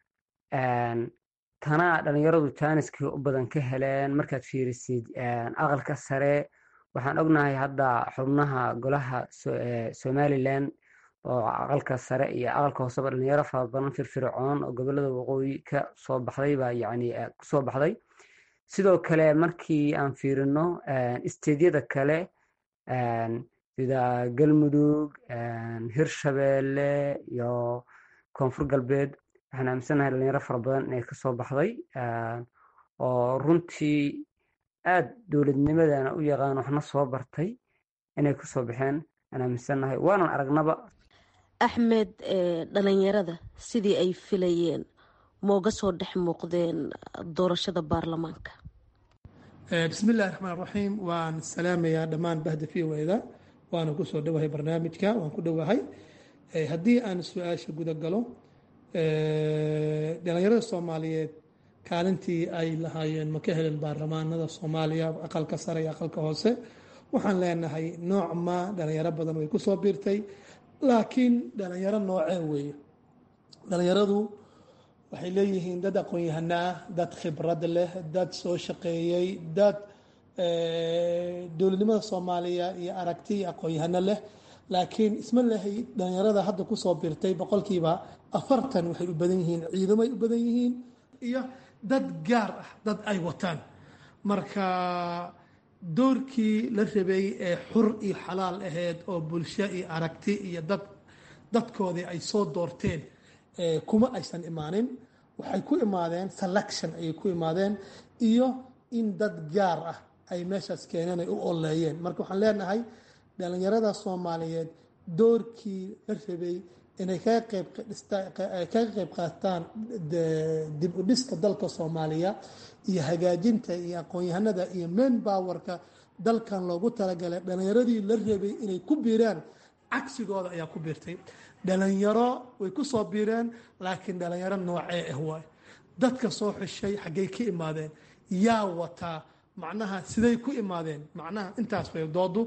tanaa dhalinyaradu jaaniskii u badan ka heleen markaad fiirisid aqalka sare waxaan ognahay hadda xubnaha golaha somalilan oo aqalka sare iyo aqalka hooseba dhalinyaro fara badan firfircoon oo gobolada waqooyi ka soo baxday baa yani kusoo baxday sidoo kale markii aan fiirino isteedyada kale sida galmudug hirshabeelle iyo koonfur galbeed waxaan aaminsanahay dhalinyaro fara badan inay kasoo baxday oo runtii aad dowladnimadana u yaqaan waxna soo bartay inay kasoo baxeen aan aaminsanahay waanan aragnaba axmed dhalinyarada sidii ay filayeen mooga soo dhex muuqdeen doorashada baarlamaanka bismillahi raxmaan raxiim waan salaamayaa dhammaan bahda v wda waana kusoo dhowahay barnaamijka waan ku dhowahay haddii aan su-aasha guda galo dhalinyarada soomaaliyeed kaalintii ay lahaayeen ma ka helen baarlamaanada soomaaliya aqalka sare iyo aqalka hoose waxaan leenahay nooc ma dhalinyaro badan way kusoo biirtay laakiin dhalinyaro noocee weeye dhalinyaradu waxay leeyihiin dad aqoon-yahano ah dad khibrad leh dad soo shaqeeyey dad dowladnimada soomaaliya iyo aragti iyo aqoon-yahano leh laakiin isma lehay dhalinyarada hadda kusoo biirtay boqolkiiba afartan waxay u badan yihiin ciidamay u badan yihiin iyo dad gaar ah dad ay wataan marka doorkii la rabay ee xur iyo xalaal aheyd oo bulsho iyo aragti iyo dad dadkoodii ay soo doorteen kuma aysan imaanin waxay ku imaadeen selection ayay ku imaadeen iyo in dad gaar ah ay meeshaas keeneen ay u oleeyeen marka waxaan leenahay dhalinyarada soomaaliyeed doorkii la rabay inay kaga qayb qaataan dib u dhiska dalka soomaaliya iyo hagaajinta iyo aqoon-yahanada iyo main powerka dalkan loogu talagalay dhalinyaradii la rabay inay ku biiraan cagsigooda ayaa ku biirtay dhalinyaro way ku soo biireen laakiin dhalinyaro noocee ah waay dadka soo xishay xaggay ka imaadeen yaa wataa macnaha siday ku imaadeen macnaha intaas way doodu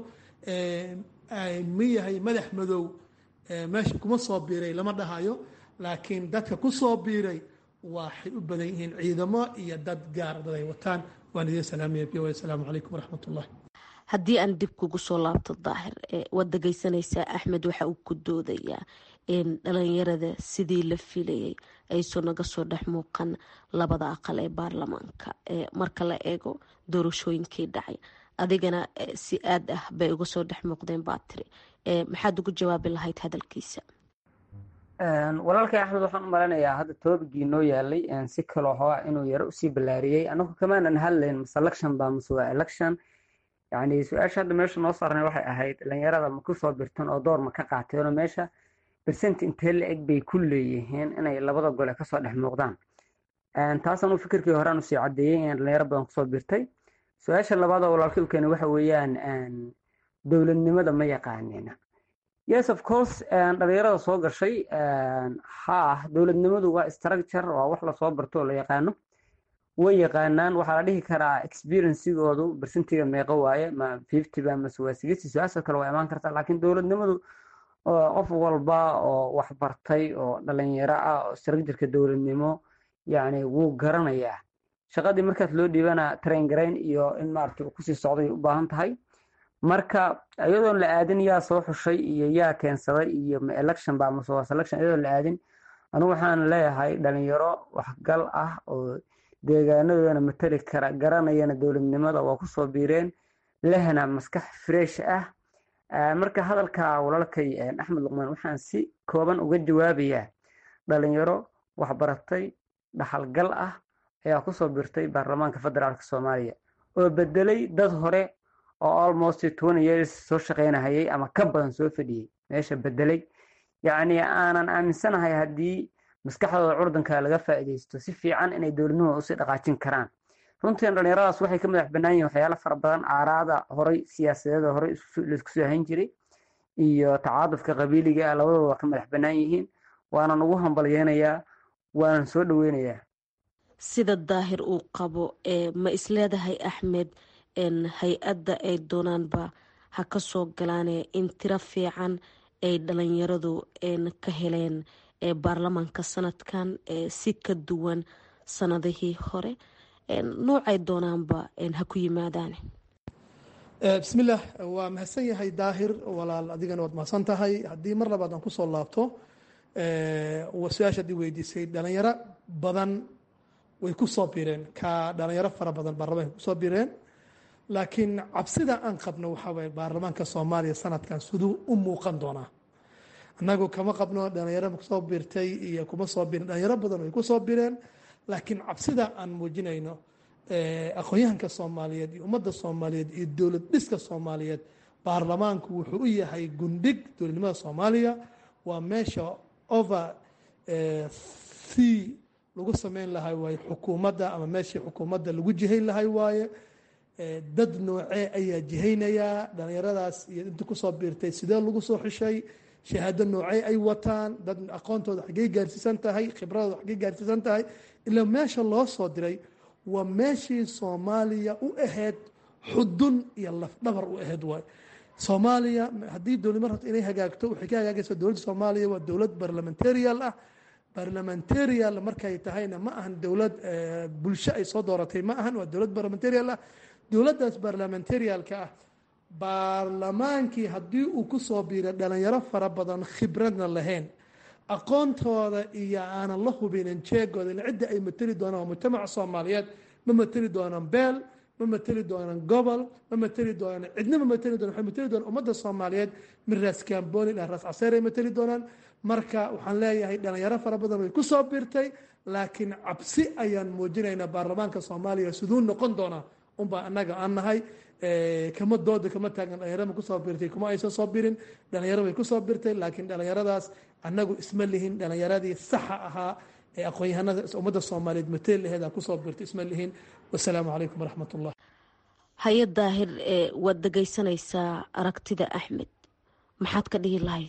ma yahay madax madow meesha kuma soo biiray lama dhahayo laakiin dadka ku soo biiray waxay u badan yihiin ciidamo iyo dad gaar dad ay wataan waan idiin salaamaya b asalaamu calaykum waraxmat ullahi haddii aan dib kugu soo laabto daahir waad dhegeysanaysaa axmed waxa uu ku doodayaa in dhalinyarada sidii la filayay ayso naga soo dhex muuqan labada aqal ee baarlamaanka marka la eego doorashooyinkii dhacay adigana si aad ah bay uga soo dhex muuqdeen baa tiri maxaad ugu jawaabi lahayd hadalkiisa walaalkay axmed waxaan u maleynayaa hadda toobigii noo yaalay si kaloo hoa inuu yaro usii ballaariyey anagu kamaanan hadlayn mase election baa mase waa election yani su-aasha hadda meesha noo saarnay waxay ahayd dhalinyarada ma kusoo birtan oo door ma ka qaateenoo meesha bersent intee la eg bay ku leeyihiin inay labada gole kasoo dhex muuqdaan taasaan u fikirkii horaan usii cadeeyey in dhalinyaro badan kusoo birtay su-aasha labaadoo walaalkay u keenay waxa weeyaan dowladnimada ma yaqaanina yes of course dhalinyarada soo gashay ha dowladnimadu waa structure waa wax lasoo barto oo la yaqaano way yaqaanaan waxaa la dhihi karaa experiencigoodu bersentiga meeqo waaye ma fifty ba mase waa sixty su-aasha kale waa imaan kartaa laakiin dowladnimadu qof walba oo wax bartay oo dhalinyaro ah oo structureka dowladnimo yacni wuu garanayaa shaqadii markaas loo dhiibana train garayn iyo in maaragtay kusii socday u baahan tahay marka iyadoon la aadin yaa soo xushay iyo yaa keensaday iyo ma election ba mase waa selection iyadoon la aadin anigu waxaan leeyahay dhalinyaro waxgal ah oo deegaanadoodana matali kara garanayana dowladnimada waa kusoo biireen lehna maskax fresh ah marka hadalka walaalkay axmed luqmaan waxaan si kooban uga jawaabayaa dhalinyaro waxbaratay dhaxalgal ah ayaa kusoo biirtay baarlamaanka federaalk soomaaliya oo bedelay dad hore oo almost twenty years soo shaqeynahayay ama ka badan soo fadhiyey meesha bedelay yacni aanan aaminsanahay haddii maskaxdooda curdanka laga faa'iidaysto si fiican inay dowladnimada usii dhaqaajin karaan runtiin dhalinyaradaas waxay ka madax bannaan yihin waxyaalo fara badan aaraada horey siyaasadeeda horey laisku soo hayn jiray iyo tacaadufka qabiiliga ah labadooda waa ka madax bannaan yihiin waanan ugu hambalyeynayaa waanan soo dhoweynayaa sida daahir uu qabo ma isleedahay axmed hay-adda ay doonaanba ha ka soo galaane in tiro fiican ay dhalinyaradu ka heleen baarlamaanka sanadkan si ka duwan sanadihii hore noocay doonaanba ha ku yimaadaan bismillaah waa mahadsan yahay daahir walaal adigana waad mahadsan tahay haddii mar labaad aan kusoo laabto su-aasha haddii weydiisay dhalinyaro badan way ku soo bireen ka dhalinyaro fara badan baarlamaanka kusoo bireen laakiin cabsida aan qabno waxaa waye baarlamaanka soomaaliya sanadkan siduu u muuqan doonaa annagu kama qabno dhalinyaro kusoo birtay iyo kuma soo birin dhalinyaro badan way kusoo bireen laakiin cabsida aan muujinayno aqoon-yahanka soomaaliyeed iyo ummadda soomaaliyeed iyo dowlad dhiska soomaaliyeed baarlamaanku wuxuu u yahay gundhig dowladnimada soomaaliya waa meesha over c lagu sameyn lahay waaye xukuumadda ama meeshii xukuumadda lagu jihayn lahay waaye dad noocee ayaa jihaynayaa dhalinyaradaas iyo inta kusoo biirtay sidee lagu soo xishay shahaado noocee ay wataan dad aqoontooda xaggey gaarsiisan tahay khibradooda xaggey gaarsiisan tahay ilaa meesha loo soo diray waa meeshii soomaaliya u ahayd xudun iyo lafdhabar u ahayd waay soomaaliya haddii dowladnimo rabto inay hagaagto waxay ka hagaagaysaa dowladda soomaaliya waa dowlad barlamentarial ah barlamentarial markay tahayna ma ahan dowlad bulsho ay soo dooratay ma ahan waa dowlad barlamentarial ah dowladdaas barlamentarialka ah baarlamaankii haddii uu ku soo biiray dhalinyaro fara badan khibradna lahayn aqoontooda iyo aanan la hubinin jeegooda in cidda ay mateli doonaan waa mujtamaca soomaaliyeed ma mateli doonaan beel ma mateli doonaan gobol ma mateli doonaan cidna ma mateli doonaan waxay mateli doonaan ummadda soomaaliyeed min raas kaamboni ilaa raas caseer ay mateli doonaan marka waxaan leeyahay dhalinyaro fara badan way ku soo biirtay laakiin cabsi ayaan muujinaynaa baarlamaanka soomaaliya siduu noqon doonaa unbaa annaga aan nahay kama dooda kama taagan dhalinyaro ma kusoo birtay kuma aysan soo birin dhalinyaro way kusoo birtay laakiin dhalinyaradaas annagu isma lihin dhalinyaradii saxa ahaa ee aqoon-yahanada ummadda soomaaliyeed mateli laheeda kusoo birtay isma lihin wasalaamu calaykum waraxmat ullah haye daahir waad dhegaysanaysaa aragtida axmed maxaad ka dhihi lahayd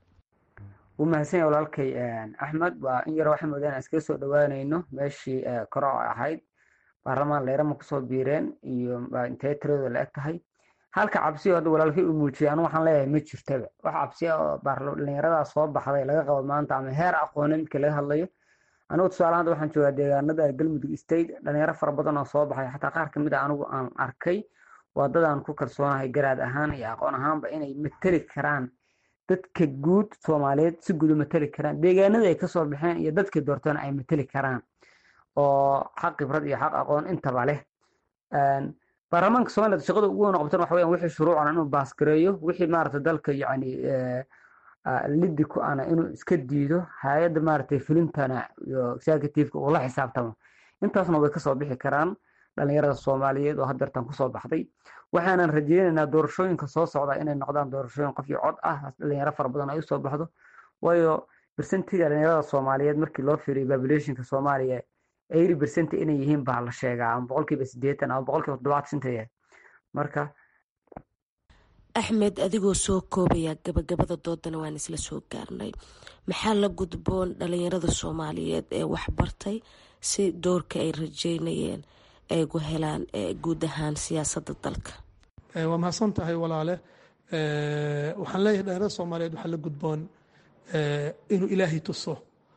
wuu mahadsan yahay walaalkay axmed waa in yaro waxaan moodaan iskaga soo dhowaanayno meeshii koro ahayd baarlamaan leerama kusoo biireen iyo intee tiradooda la eg tahay halka cabsiyo hadda walaalkay uu muujiyay anu waxaan leeyahay ma jirtaba wax cabsiya oo dhalinyaradaa soo baxday laga qabo maanta ama heer aqoone midka laga hadlayo anigu tusaale hadda waxaan joogaa deegaanada galmudug state dhalinyaro fara badan oo soo baxay xataa qaar kamid a anigu aan arkay waa dadaan ku kalsoonahay garaad ahaan iyo aqoon ahaanba inay mateli karaan dadka guud soomaaliyeed si guud u mateli karaan deegaanada ay kasoo baxeen iyo dadka doortana ay mateli karaan oo xaq khibrad iyo xaq aqoon intaba leh baarlamaanka somaliland shaqada ugu weyn qabtan waxa weyan wixii shuruucana inuu baasgareeyo wixii maarata dalka yacni liddi ku ana inuu iska diido hay-adda maaragtay fulintana iyo executiveka uu la xisaabtamo intaasna way kasoo bixi karaan dhalinyarada soomaaliyeed oo hadeertan kusoo baxday waxaanan rajeynaynaa doorashooyinka soo socda inay noqdaan doorashooyin qof iyo cod ah dhalinyaro fara badan ay usoo baxdo waayo bersentiga dhalinyarada soomaaliyeed markii loo fiiriyo populationka soomaaliya eighty percent inay yihiin baa la sheegaa ama boqolkiiba sideetan ama boqolkiiba toddobaatan shinta yahay marka axmed adigoo soo koobaya gabagabada doodana waan isla soo gaarnay maxaa la gudboon dhalinyarada soomaaliyeed ee waxbartay si doorka ay rajeynayeen ay gu helaan guud ahaan siyaasadda dalka waa mahadsan tahay walaale waxaan leeyahay dhalinyarada soomaaliyeed waxaa la gudboon inuu ilaahay tuso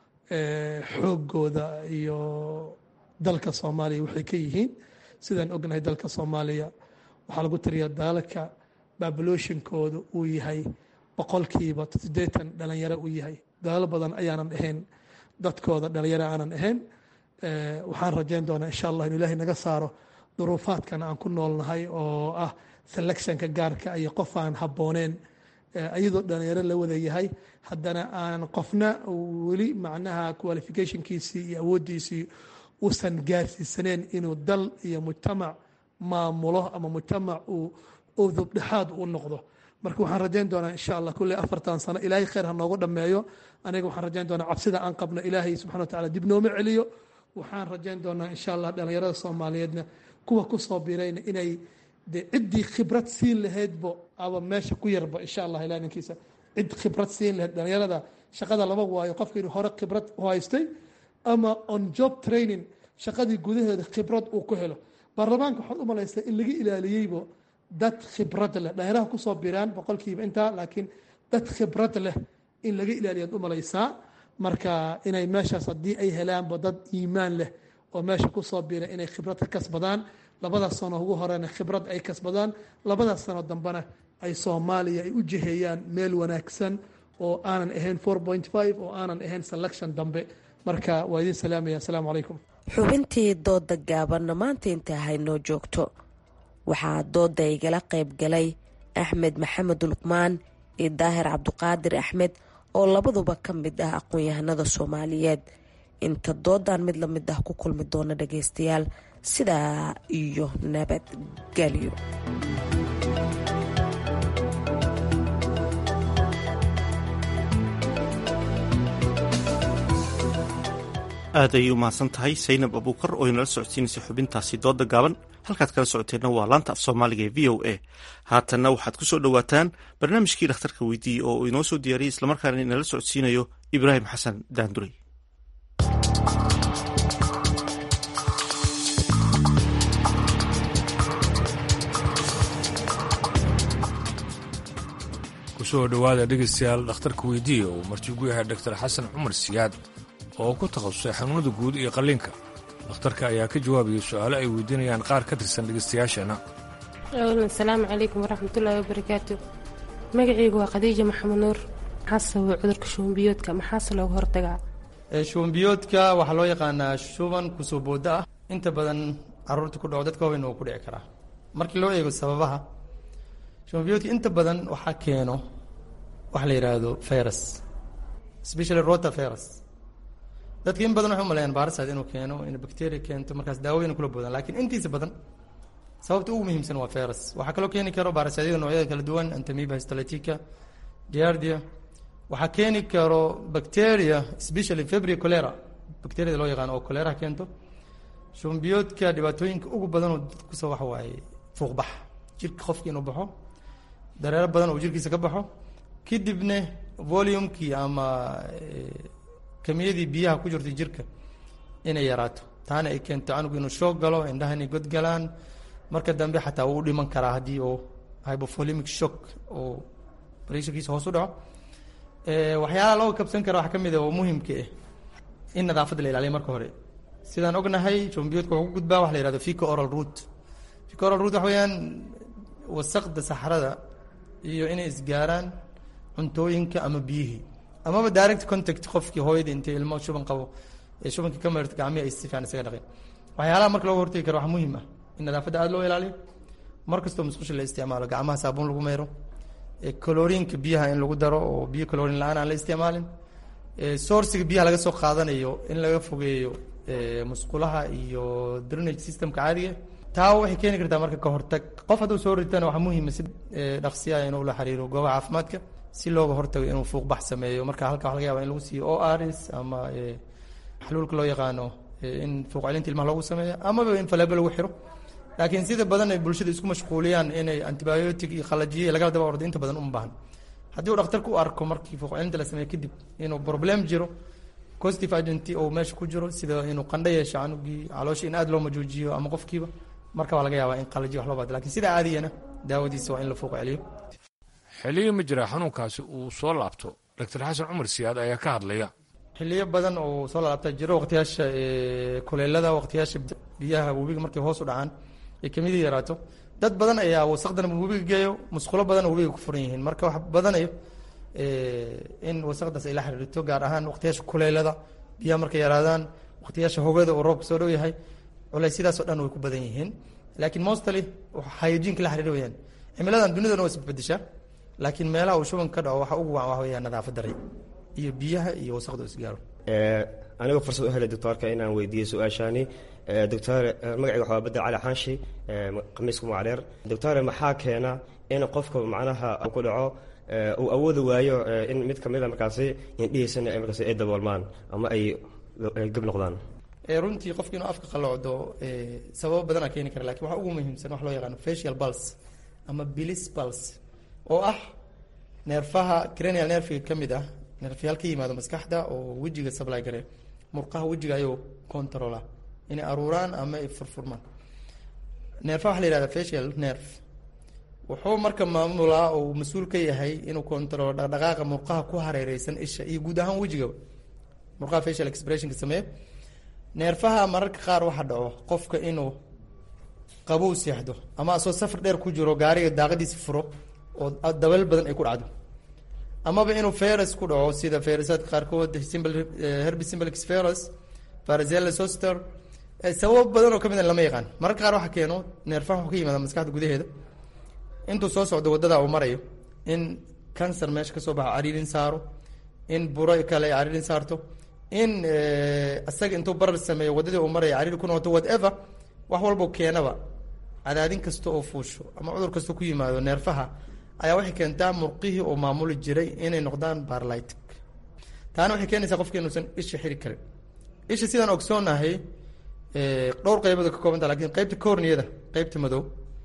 xoogooda iyo dalka soomaaliya waxay ka yihiin sidaan ognahay dalka soomaaliya waxaa lagu tiriyaa daalka babuloshinkooda uu yahay boqolkiiba siddeetan dhalinyaro uu yahay dalaalo badan ayaanan ahayn dadkooda dhalinyaro aanan ahayn waxaan rajeyn doonaa insha allah inu ilaahay naga saaro duruufaadkan aan ku noolnahay oo ah selectionka gaarka iyo qof aan habbooneen iyadoo dhalinyaro la wada yahay haddana aan qofna weli macnaha qualificationkiisii iyo awooddiisii uusan gaarsiisaneen inuu dal iyo mujtamac maamulo ama mujtamac uu udubdhexaad u noqdo marka waxaan rajayn doonaa insha allah kulley afartan sano ilaahay khayr ha noogu dhammeeyo aniga waxaan rajayn doonaa cabsida aan qabno ilaahay subxana wa tacala dib nooma celiyo waxaan rajayn doonaa insha allah dhallinyarada soomaaliyeedna kuwa kusoo birayna inay de ciddii khibrad siin lahaydbo aba meesha ku yarba insha allah ilaa ninkiisa cid khibrad siin lahayd dhallinyarada shaqada laba waayo qofka inuu hore khibrad u haystay ama on job training shaqadii gudaheeda khibrad uu ku helo baarlamaanka waxaad u malaysaa in laga ilaaliyeybo dad khibrad leh dhallinyaraha kusoo biraan boqolkiiba intaa laakiin dad khibrad leh in laga ilaaliyaad u malaysaa marka inay meeshaas haddii ay helaanba dad iimaan leh oo meesha kusoo bira inay khibrad ka kasbadaan labadaas sano ugu horena khibrad ay kasbadaan labadaas sano dambena ay soomaaliya ay u jiheeyaan meel wanaagsan oo aanan ahayn oo aanan ahayn selection dambe marka waa idin salaamaya asalaamu calaykum xubintii dooda gaabanna maanta inta haynoo joogto waxaa dooda igala qayb galay axmed maxamed luqmaan iyo daahir cabduqaadir axmed oo labaduba ka mid ah aqoon-yahanada soomaaliyeed inta doodan mid la mid ah ku kulmi doona dhageystayaal sidaa iyo nabadgelyo aad ayay u mahadsan tahay saynab abuukar oo inala socodsiinaysay xubintaasi dooda gaaban halkaad kala socoteenna waa laanta af soomaaliga ee v o a haatanna waxaad ku soo dhowaataan barnaamijkii dhakhtarka weydiiyey oo uu inoo soo diyaariyey islamarkaana inala socodsiinayo ibraahim xasan daanduray kusoo dhowaada dhegaystayaal dhakhtarka weydiiya uu martigu yahay doktor xasan cumar siyaad oo ku takhasusay xanuunada guud iyo qalliinka dhakhtarka ayaa ka jawaabaya su-aalo ay weydiinayaan qaar ka tirsan dhegaystayaasheenna asalaamu calaykum waraxmatullaahi wabarakaatu magacaygu waa khadiija maxamed nuur maxaase waa cudurka shubanbiyoodka maxaase looga hortagaa shubanbiyoodka waxaa loo yaqaanaa shuban kusoo booda ah inta badan caruurta ku dhaco dadka waaweyn uu ku dhici karaa markii loo eego sababaha shubanbiyoodka inta badan waxaa keeno waxa la yidhaahdo virus especially rota virus dadka in badan waxay umaleeyaan baarisaad inuu keeno in bacteria keento markaas daawooyin kula boodaan laakiin intiisa badan sababta ugu muhiimsan waa virus waxaa kaloo keeni karo baarisyaadyada noocyada kala duwan antamiba histolytica giardia waxaa keeni karo bacteria especially febria cholera bacteriada loo yaqaano oo cholera keento shumbiyoodka dhibaatooyinka ugu badan oo dadka kusoo waxa waaye fuuqbax jirka qofka inuu baxo dareero badan oo jirkiisa ka baxo kadibna volumekii ama kamiyadii biyaha ku jirta jirka inay yaraato taana ay keento canugu inuu shoog galo indhaha inay godgalaan marka dambe xataa wuu dhiman karaa haddii uu hypovolemic shock oo pressurkiisa hoos u dhaco waxyaalaha loo kabsan kara waxaa ka mid ah oo muhimka ah in nadaafadda la ilaaliyo marka hore sidaan ognahay jombiyoodka wuxuu ku gudbaa waxa la yihahdo fico oral root fico oral root waxa weeyaan wasaqda saxrada iyo inay isgaaraan cuntooyinka ama biyihii amaba direct contact qofkii hooyadii intay ilmo shuban qabo ee shubankii ka meerto gacmihi ay si fiican isaga dhaqeen waxyaalaha marka looga hortagi karo waxaa muhiim ah in nadaafadda aada loo ilaaliyo mar kastoo musqusha la isticmaalo gacmaha saabuun lagu meero coloriinka biyaha in lagu daro oo biyo colorin la-aan aan la isticmaalin sourciga biyaha laga soo qaadanayo in laga fogeeyo musqulaha iyo drainage systemka caadiga taa waxay keeni kartaa marka ka hortag qof hadduu soo ritana waxaa muhiima si dhaqsiya inuu la xiriiro goobaha caafimaadka si looga hortago inuu fuuqbax sameeyo marka halka waxa laga yaba in lagu siiyo o rs ama xaluulka loo yaqaano in fuuq celinta ilmaha loogu sameeyo amaba in faleebo lagu xiro laakiin sida badan ay bulshada isku mashquuliyaan inay antibiotic iyo qalajiye lagala daba ordo inta badan uma baahan haddii uu dhakhtarku u arko markii fuuq celinta la sameeyo kadib inuu problem jiro positive agent oo meesha ku jiro sida inuu qandho yeesho canugii caloosha in aada loo majuujiyo ama qofkiiba marka waa laga yaabaa in qalajiye wax loo baado lakin sida caadiyana daawadiisa waa in la fuuq celiyo xilliyo ma jira xanuunkaasi uu soo laabto doctor xasan cumar siyaad ayaa ka hadlaya xiliyo badan oo soo laabta jiro waqtiyaasha kuleelada waqtiyaasha biyaha webiga markay hoos u dhacaan ay kamidii yaraato dad badan ayaa wasaqdan webiga geeyo musqulo badan oo webiga ku furan yihiin marka wax badanayo in wasaqdaas ay la xiriirto gaar ahaan waqtiyaasha kuleelada biyaha markay yaraadaan waqtiyaasha hogada oo roobka soo dhow yahay culaysyadaas oo dhan way ku badan yihiin laakiin mostly hygienka la xiriir weyaan cimiladan dunidan waa isbedeshaa laakiin meelaha uu shuban ka dhaco waxa ugu wacan waxa weeyaan nadaafad daray iyo biyaha iyo wasaqda isgaaro anigoo fursad u helay doctoorka inaan weydiiyo su-aashaani doctor magacayga waxaa bedel cali xaanshi khamiisku macdheer doctore maxaa keena in qofka macnaha ku dhaco uu awoodi waayo in mid kamida markaasi indhihiisana markaasi ay daboolmaan ama ay gab noqdaan runtii qofki inuu afka qalocdo sababo badanaa keeni kara lakin waxaa ugu muhiimsan wax loo yaqaano facial pulse ama bilis pulse oo ah neerfaha cranial nerfiga ka mid ah neerfayaal ka yimaado maskaxda oo wejiga supply gare murqaha wejiga ayuu controla inay aruuraan ama ay furfurmaan neerfaha waxa la yihahda facial nerve wuxuu marka maamulaa oo mas-uul ka yahay inuu controlo dhaqdhaqaaqa murqaha ku hareereysan isha iyo guud ahaan wejigaba murqaha facial expressionka sameeya neerfaha mararka qaar waxa dhaco qofka inuu qabow seexdo ama asoo safar dheer ku jiro gaariga daaqadiisi furo oo dabeel badan ay ku dhacdo amaba inuu ferus ku dhaco sida ferusaadka qaarkood herbi simbalx ferus farazella soster sababo badan oo kamid a lama yaqaan mararka qaar waxa keeno neerfaha wuxuu ka yimaada maskaxda gudaheeda intuu soo socdo wadada uu marayo in cancer meesha kasoo baxo cariirin saaro in buro kale cariirin saarto in isaga intuu barar sameeyo wadadii uu maraya cariiri ku noqoto whatever wax walbo keenaba cadaadin kasta oo fuusho ama cudur kasta ku yimaado neerfaha ayaa waxay keentaa murqihii oo maamuli jiray inay noqdaan barlytic taana waxay keenaysaa qofka inuusan isha xiri karin isha sidaan ogsoonahay dhowr qaybood ka koobanta lakin qeybta corniyada qeybta madow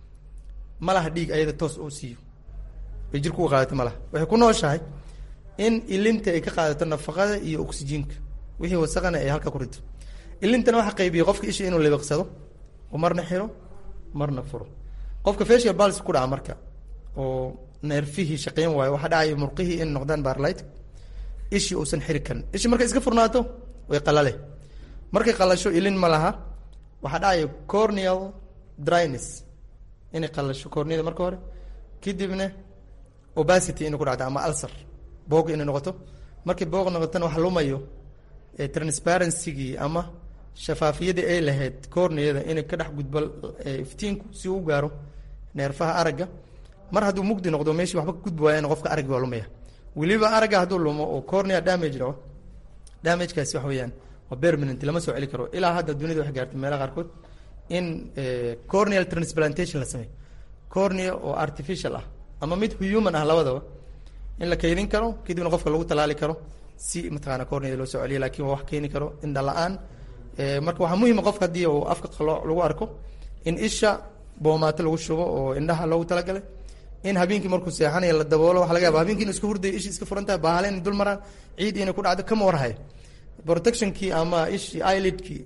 ma laha dhiig ayada toos oo siiyo bay jirku u qaadato ma laha waxay ku nooshahay in ilinta ay ka qaadato nafaqada iyo oksijiinka wixii wasaqana ay halka ku rito ilintana waxa qaybiya qofka isha inuu libiqsado oo marna xiro marna furo qofka facial pulse ku dhaca marka oo neerfihii shaqeyn waayo waxaa dhacaya murqihii in noqdaan barlight ishii uusan xiri karin ishi markay iska furnaato way qalale markay qalasho ilin ma laha waxaa dhacaya corneal dryness inay qalasho corneada marka hore kadibna obacity inay ku dhacdo ama ulcer boog inay noqoto markay boog noqotona wax lumayo transparencygii ama shafaafiyadii ay lahayd corneada inay ka dhex gudbo iftiinku si uu gaaro neerfaha aragga mar hadduu mugdi noqdo meeshii waxba ka gudbi waayana qofka araggi waa lumaya weliba aragga hadduu lumo oo cornea damage dhaco damagekaasi wax weeyaan waa permanent lama soo celi karo ilaa hadda dunida waxay gaartay meelaha qaarkood in corneal transplantation la sameeyo cornea oo artificial ah ama mid human ah labadaba in la kaydin karo kadibna qofka lagu talaali karo si mataqaana corneada loo soo celiyo lakin waa wax keeni karo indha la-aan marka waxaa muhima qofka haddii uu afka qalooc lagu arko in isha boomaato lagu shubo oo indhaha loogu talagalay in habeenkii markuu seexanayo la daboolo waxa laga yaba habeenkii inu iska hurdayo ishi iska furan tahay baahale inay dul maraan ciid inay ku dhacdo kama warhayo protectionkii ama ishii eyelidkii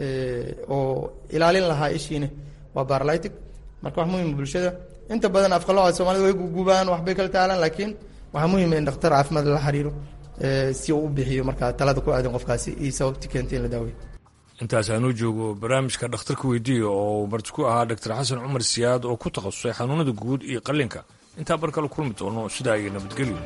oo ilaalin lahaa ishiina waa barlytic marka wax muhima bulshada inta badan afqalooca soomaalida way gugubaan waxbay kala taalaan laakiin waxaa muhima in dhakhtar caafimaad lala xiriiro si uu u bixiyo markaa talada ku aadan qofkaasi iyo sababti keentay in la daaweyo intaas aanuu joogo barnaamijka dhakhtarka weydiiya oo marti ku ahaa doctor xasan cumar siyaad oo ku takhasusay xanuunada guud iyo qallinka intaa bar kale kulmi doono sidaa iyo nabadgelyo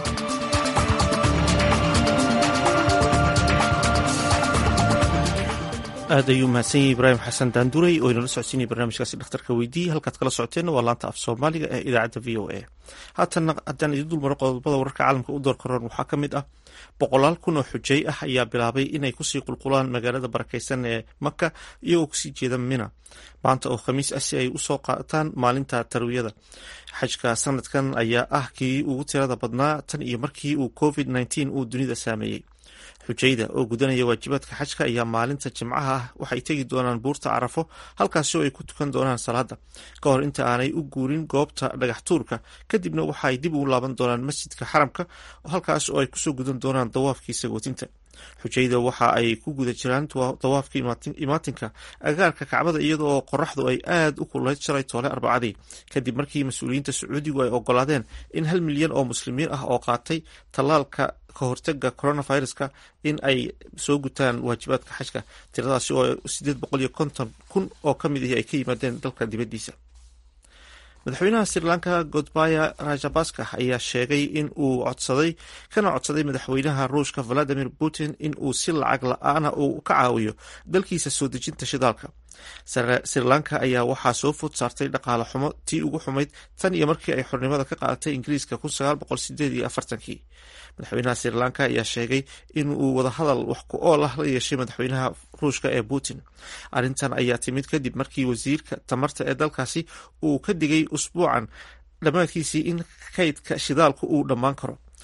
aad ayuu mahadsan yahay ibraahim xasan daanduray oo inala socodsiinaya barnaamijkaasi dhakhtarka weydiiye halkaad kala socoteenna waa laanta af soomaaliga ee idaacadda v o a haatanna haddaan idin dulmaro qodobada wararka caalamka u door karoon waxaa ka mid ah boqolaal kun oo xujay ah ayaa bilaabay inay kusii qulqulaan magaalada barakeysan ee maka iyagoo kusii jeeda mina maanta oo khamiis ah si ay usoo qaataan maalinta tarwiyada xajka sanadkan ayaa ah kii ugu tirada badnaa tan iyo markii uu covid nteen uu dunida saameeyey xujayda oo gudanaya waajibaadka xajka ayaa maalinta jimcaha ah waxay tegi doonaan buurta carafo halkaasi oo ay ku tukan doonaan salaada ka hor inta aanay u guurin goobta dhagax tuurka kadibna waxaay dib ugu laaban doonaan masjidka xaramka halkaas oo ay kusoo gudan doonaan dawaafkii sagootinta xujayda waxa ay ku guda jiraan dawaafka imaatinka agaarka kacbada iyadoo qoraxdu ay aad u kulayd shalay toole arbacadii kadib markii mas-uuliyiinta sacuudigu ay ogolaadeen in hal milyan oo muslimiin ah oo qaatay tallaalka kahortaga coronaviruska in ay soo gutaan waajibaadka xajka tiradaasi oo sideed boqol iyo konton kun oo ka mid ahi ay ka yimaadeen dalka dibaddiisa madaxweynaha sri lanka godbaya rajabaska ayaa sheegay in uu codsaday kana codsaday madaxweynaha ruushka valadimir putin in uu si lacag la-aana uu ka caawiyo dalkiisa soo dejinta shidaalka sri lanka ayaa waxaa soo food saartay dhaqaale xumo tii ugu xumayd tan iyo markii ay xornimada ka qaadatay ingiriiska kun sagaal boqol sideed iyo afartankii madaxweynaha sri lanka ayaa sheegay in uu wadahadal wax ku ool ah la yeeshay madaxweynaha ruushka ee putin arrintan ayaa timid kadib markii wasiirka tamarta ee dalkaasi uu ka digay usbuucan dhammaadkiisii in kaydka shidaalku uu dhammaan karo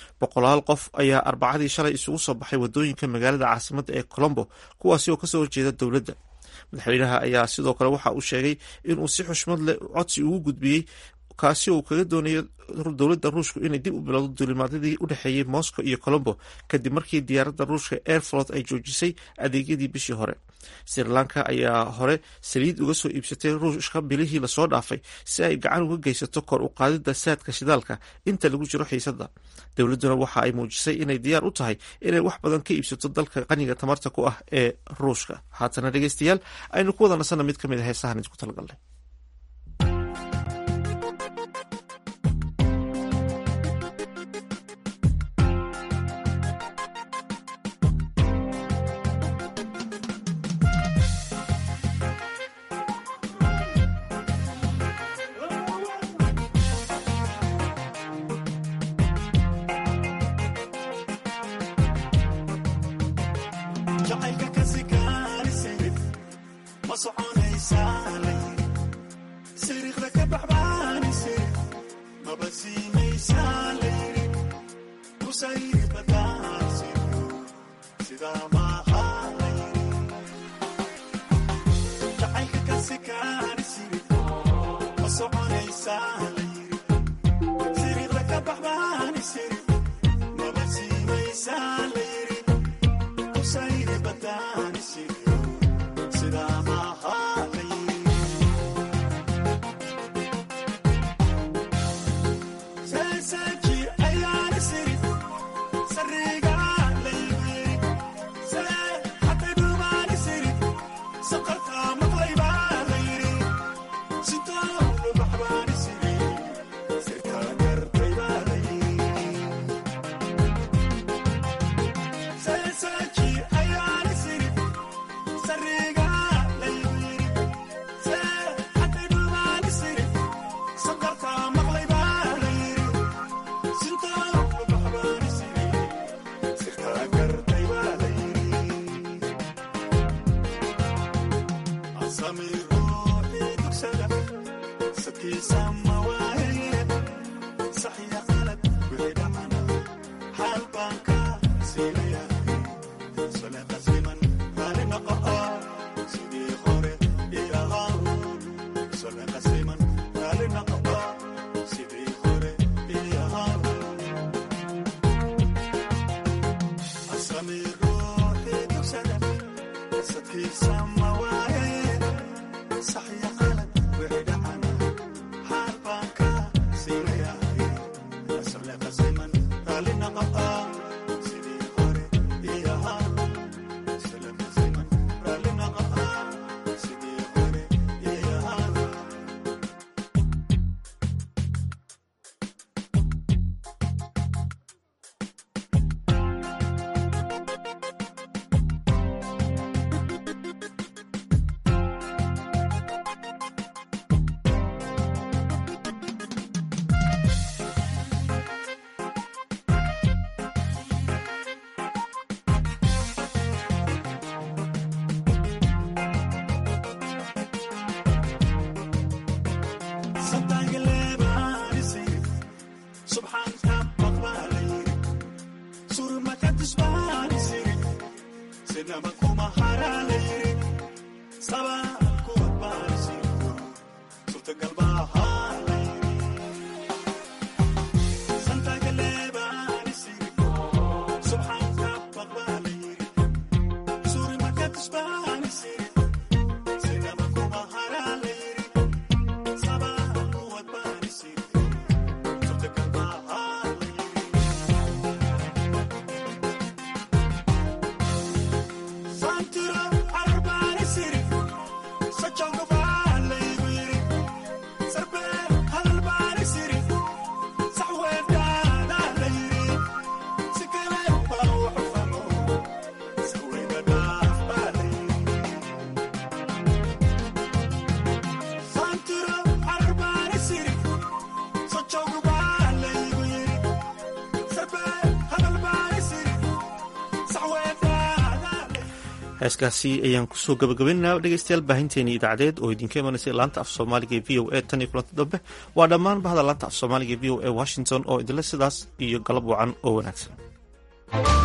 boqolaal qof ayaa arbacadii shalay isugu soo baxay wadooyinka magaalada caasimadda ee colombo kuwaasi oo kasoo horjeeda dowladda madaxweynaha ayaa sidoo kale waxa uu sheegay inuu si xushmad leh codsi ugu gudbiyey kaasi oo uu kaga doonayo dowladda ruushku inay dib u bilowdo duulimaadyadii u dhexeeyey moscow iyo colombo kadib markii diyaaradda ruushka airflot ay joojisay adeegyadii bishii hore sri lanka ayaa hore saliid uga soo iibsatay ruushka bilihii lasoo dhaafay si ay gacan uga geysato kor u qaadida saadka shidaalka inta lagu jiro xiisadda dowladduna waxa ay muujisay inay diyaar u tahay inay wax badan ka iibsato dalka qaniga tamarta ku ah ee ruushka haatana dhegeystayaal aynu ku wada nasanna mid ka mid a heesahan idinku talagalnay Santura arbani siri, so chongo vale, heeskaasi ayaan kusoo gabagabaynaa dhegeystayaal baahinteeni idaacadeed oo idinka imanaysa laanta af soomaaliga e v o a tan iyo kulanti dambe waa dhammaan bahda laanta af soomaaliga e v o a washington oo idinle sidaas iyo galab wacan oo wanaagsan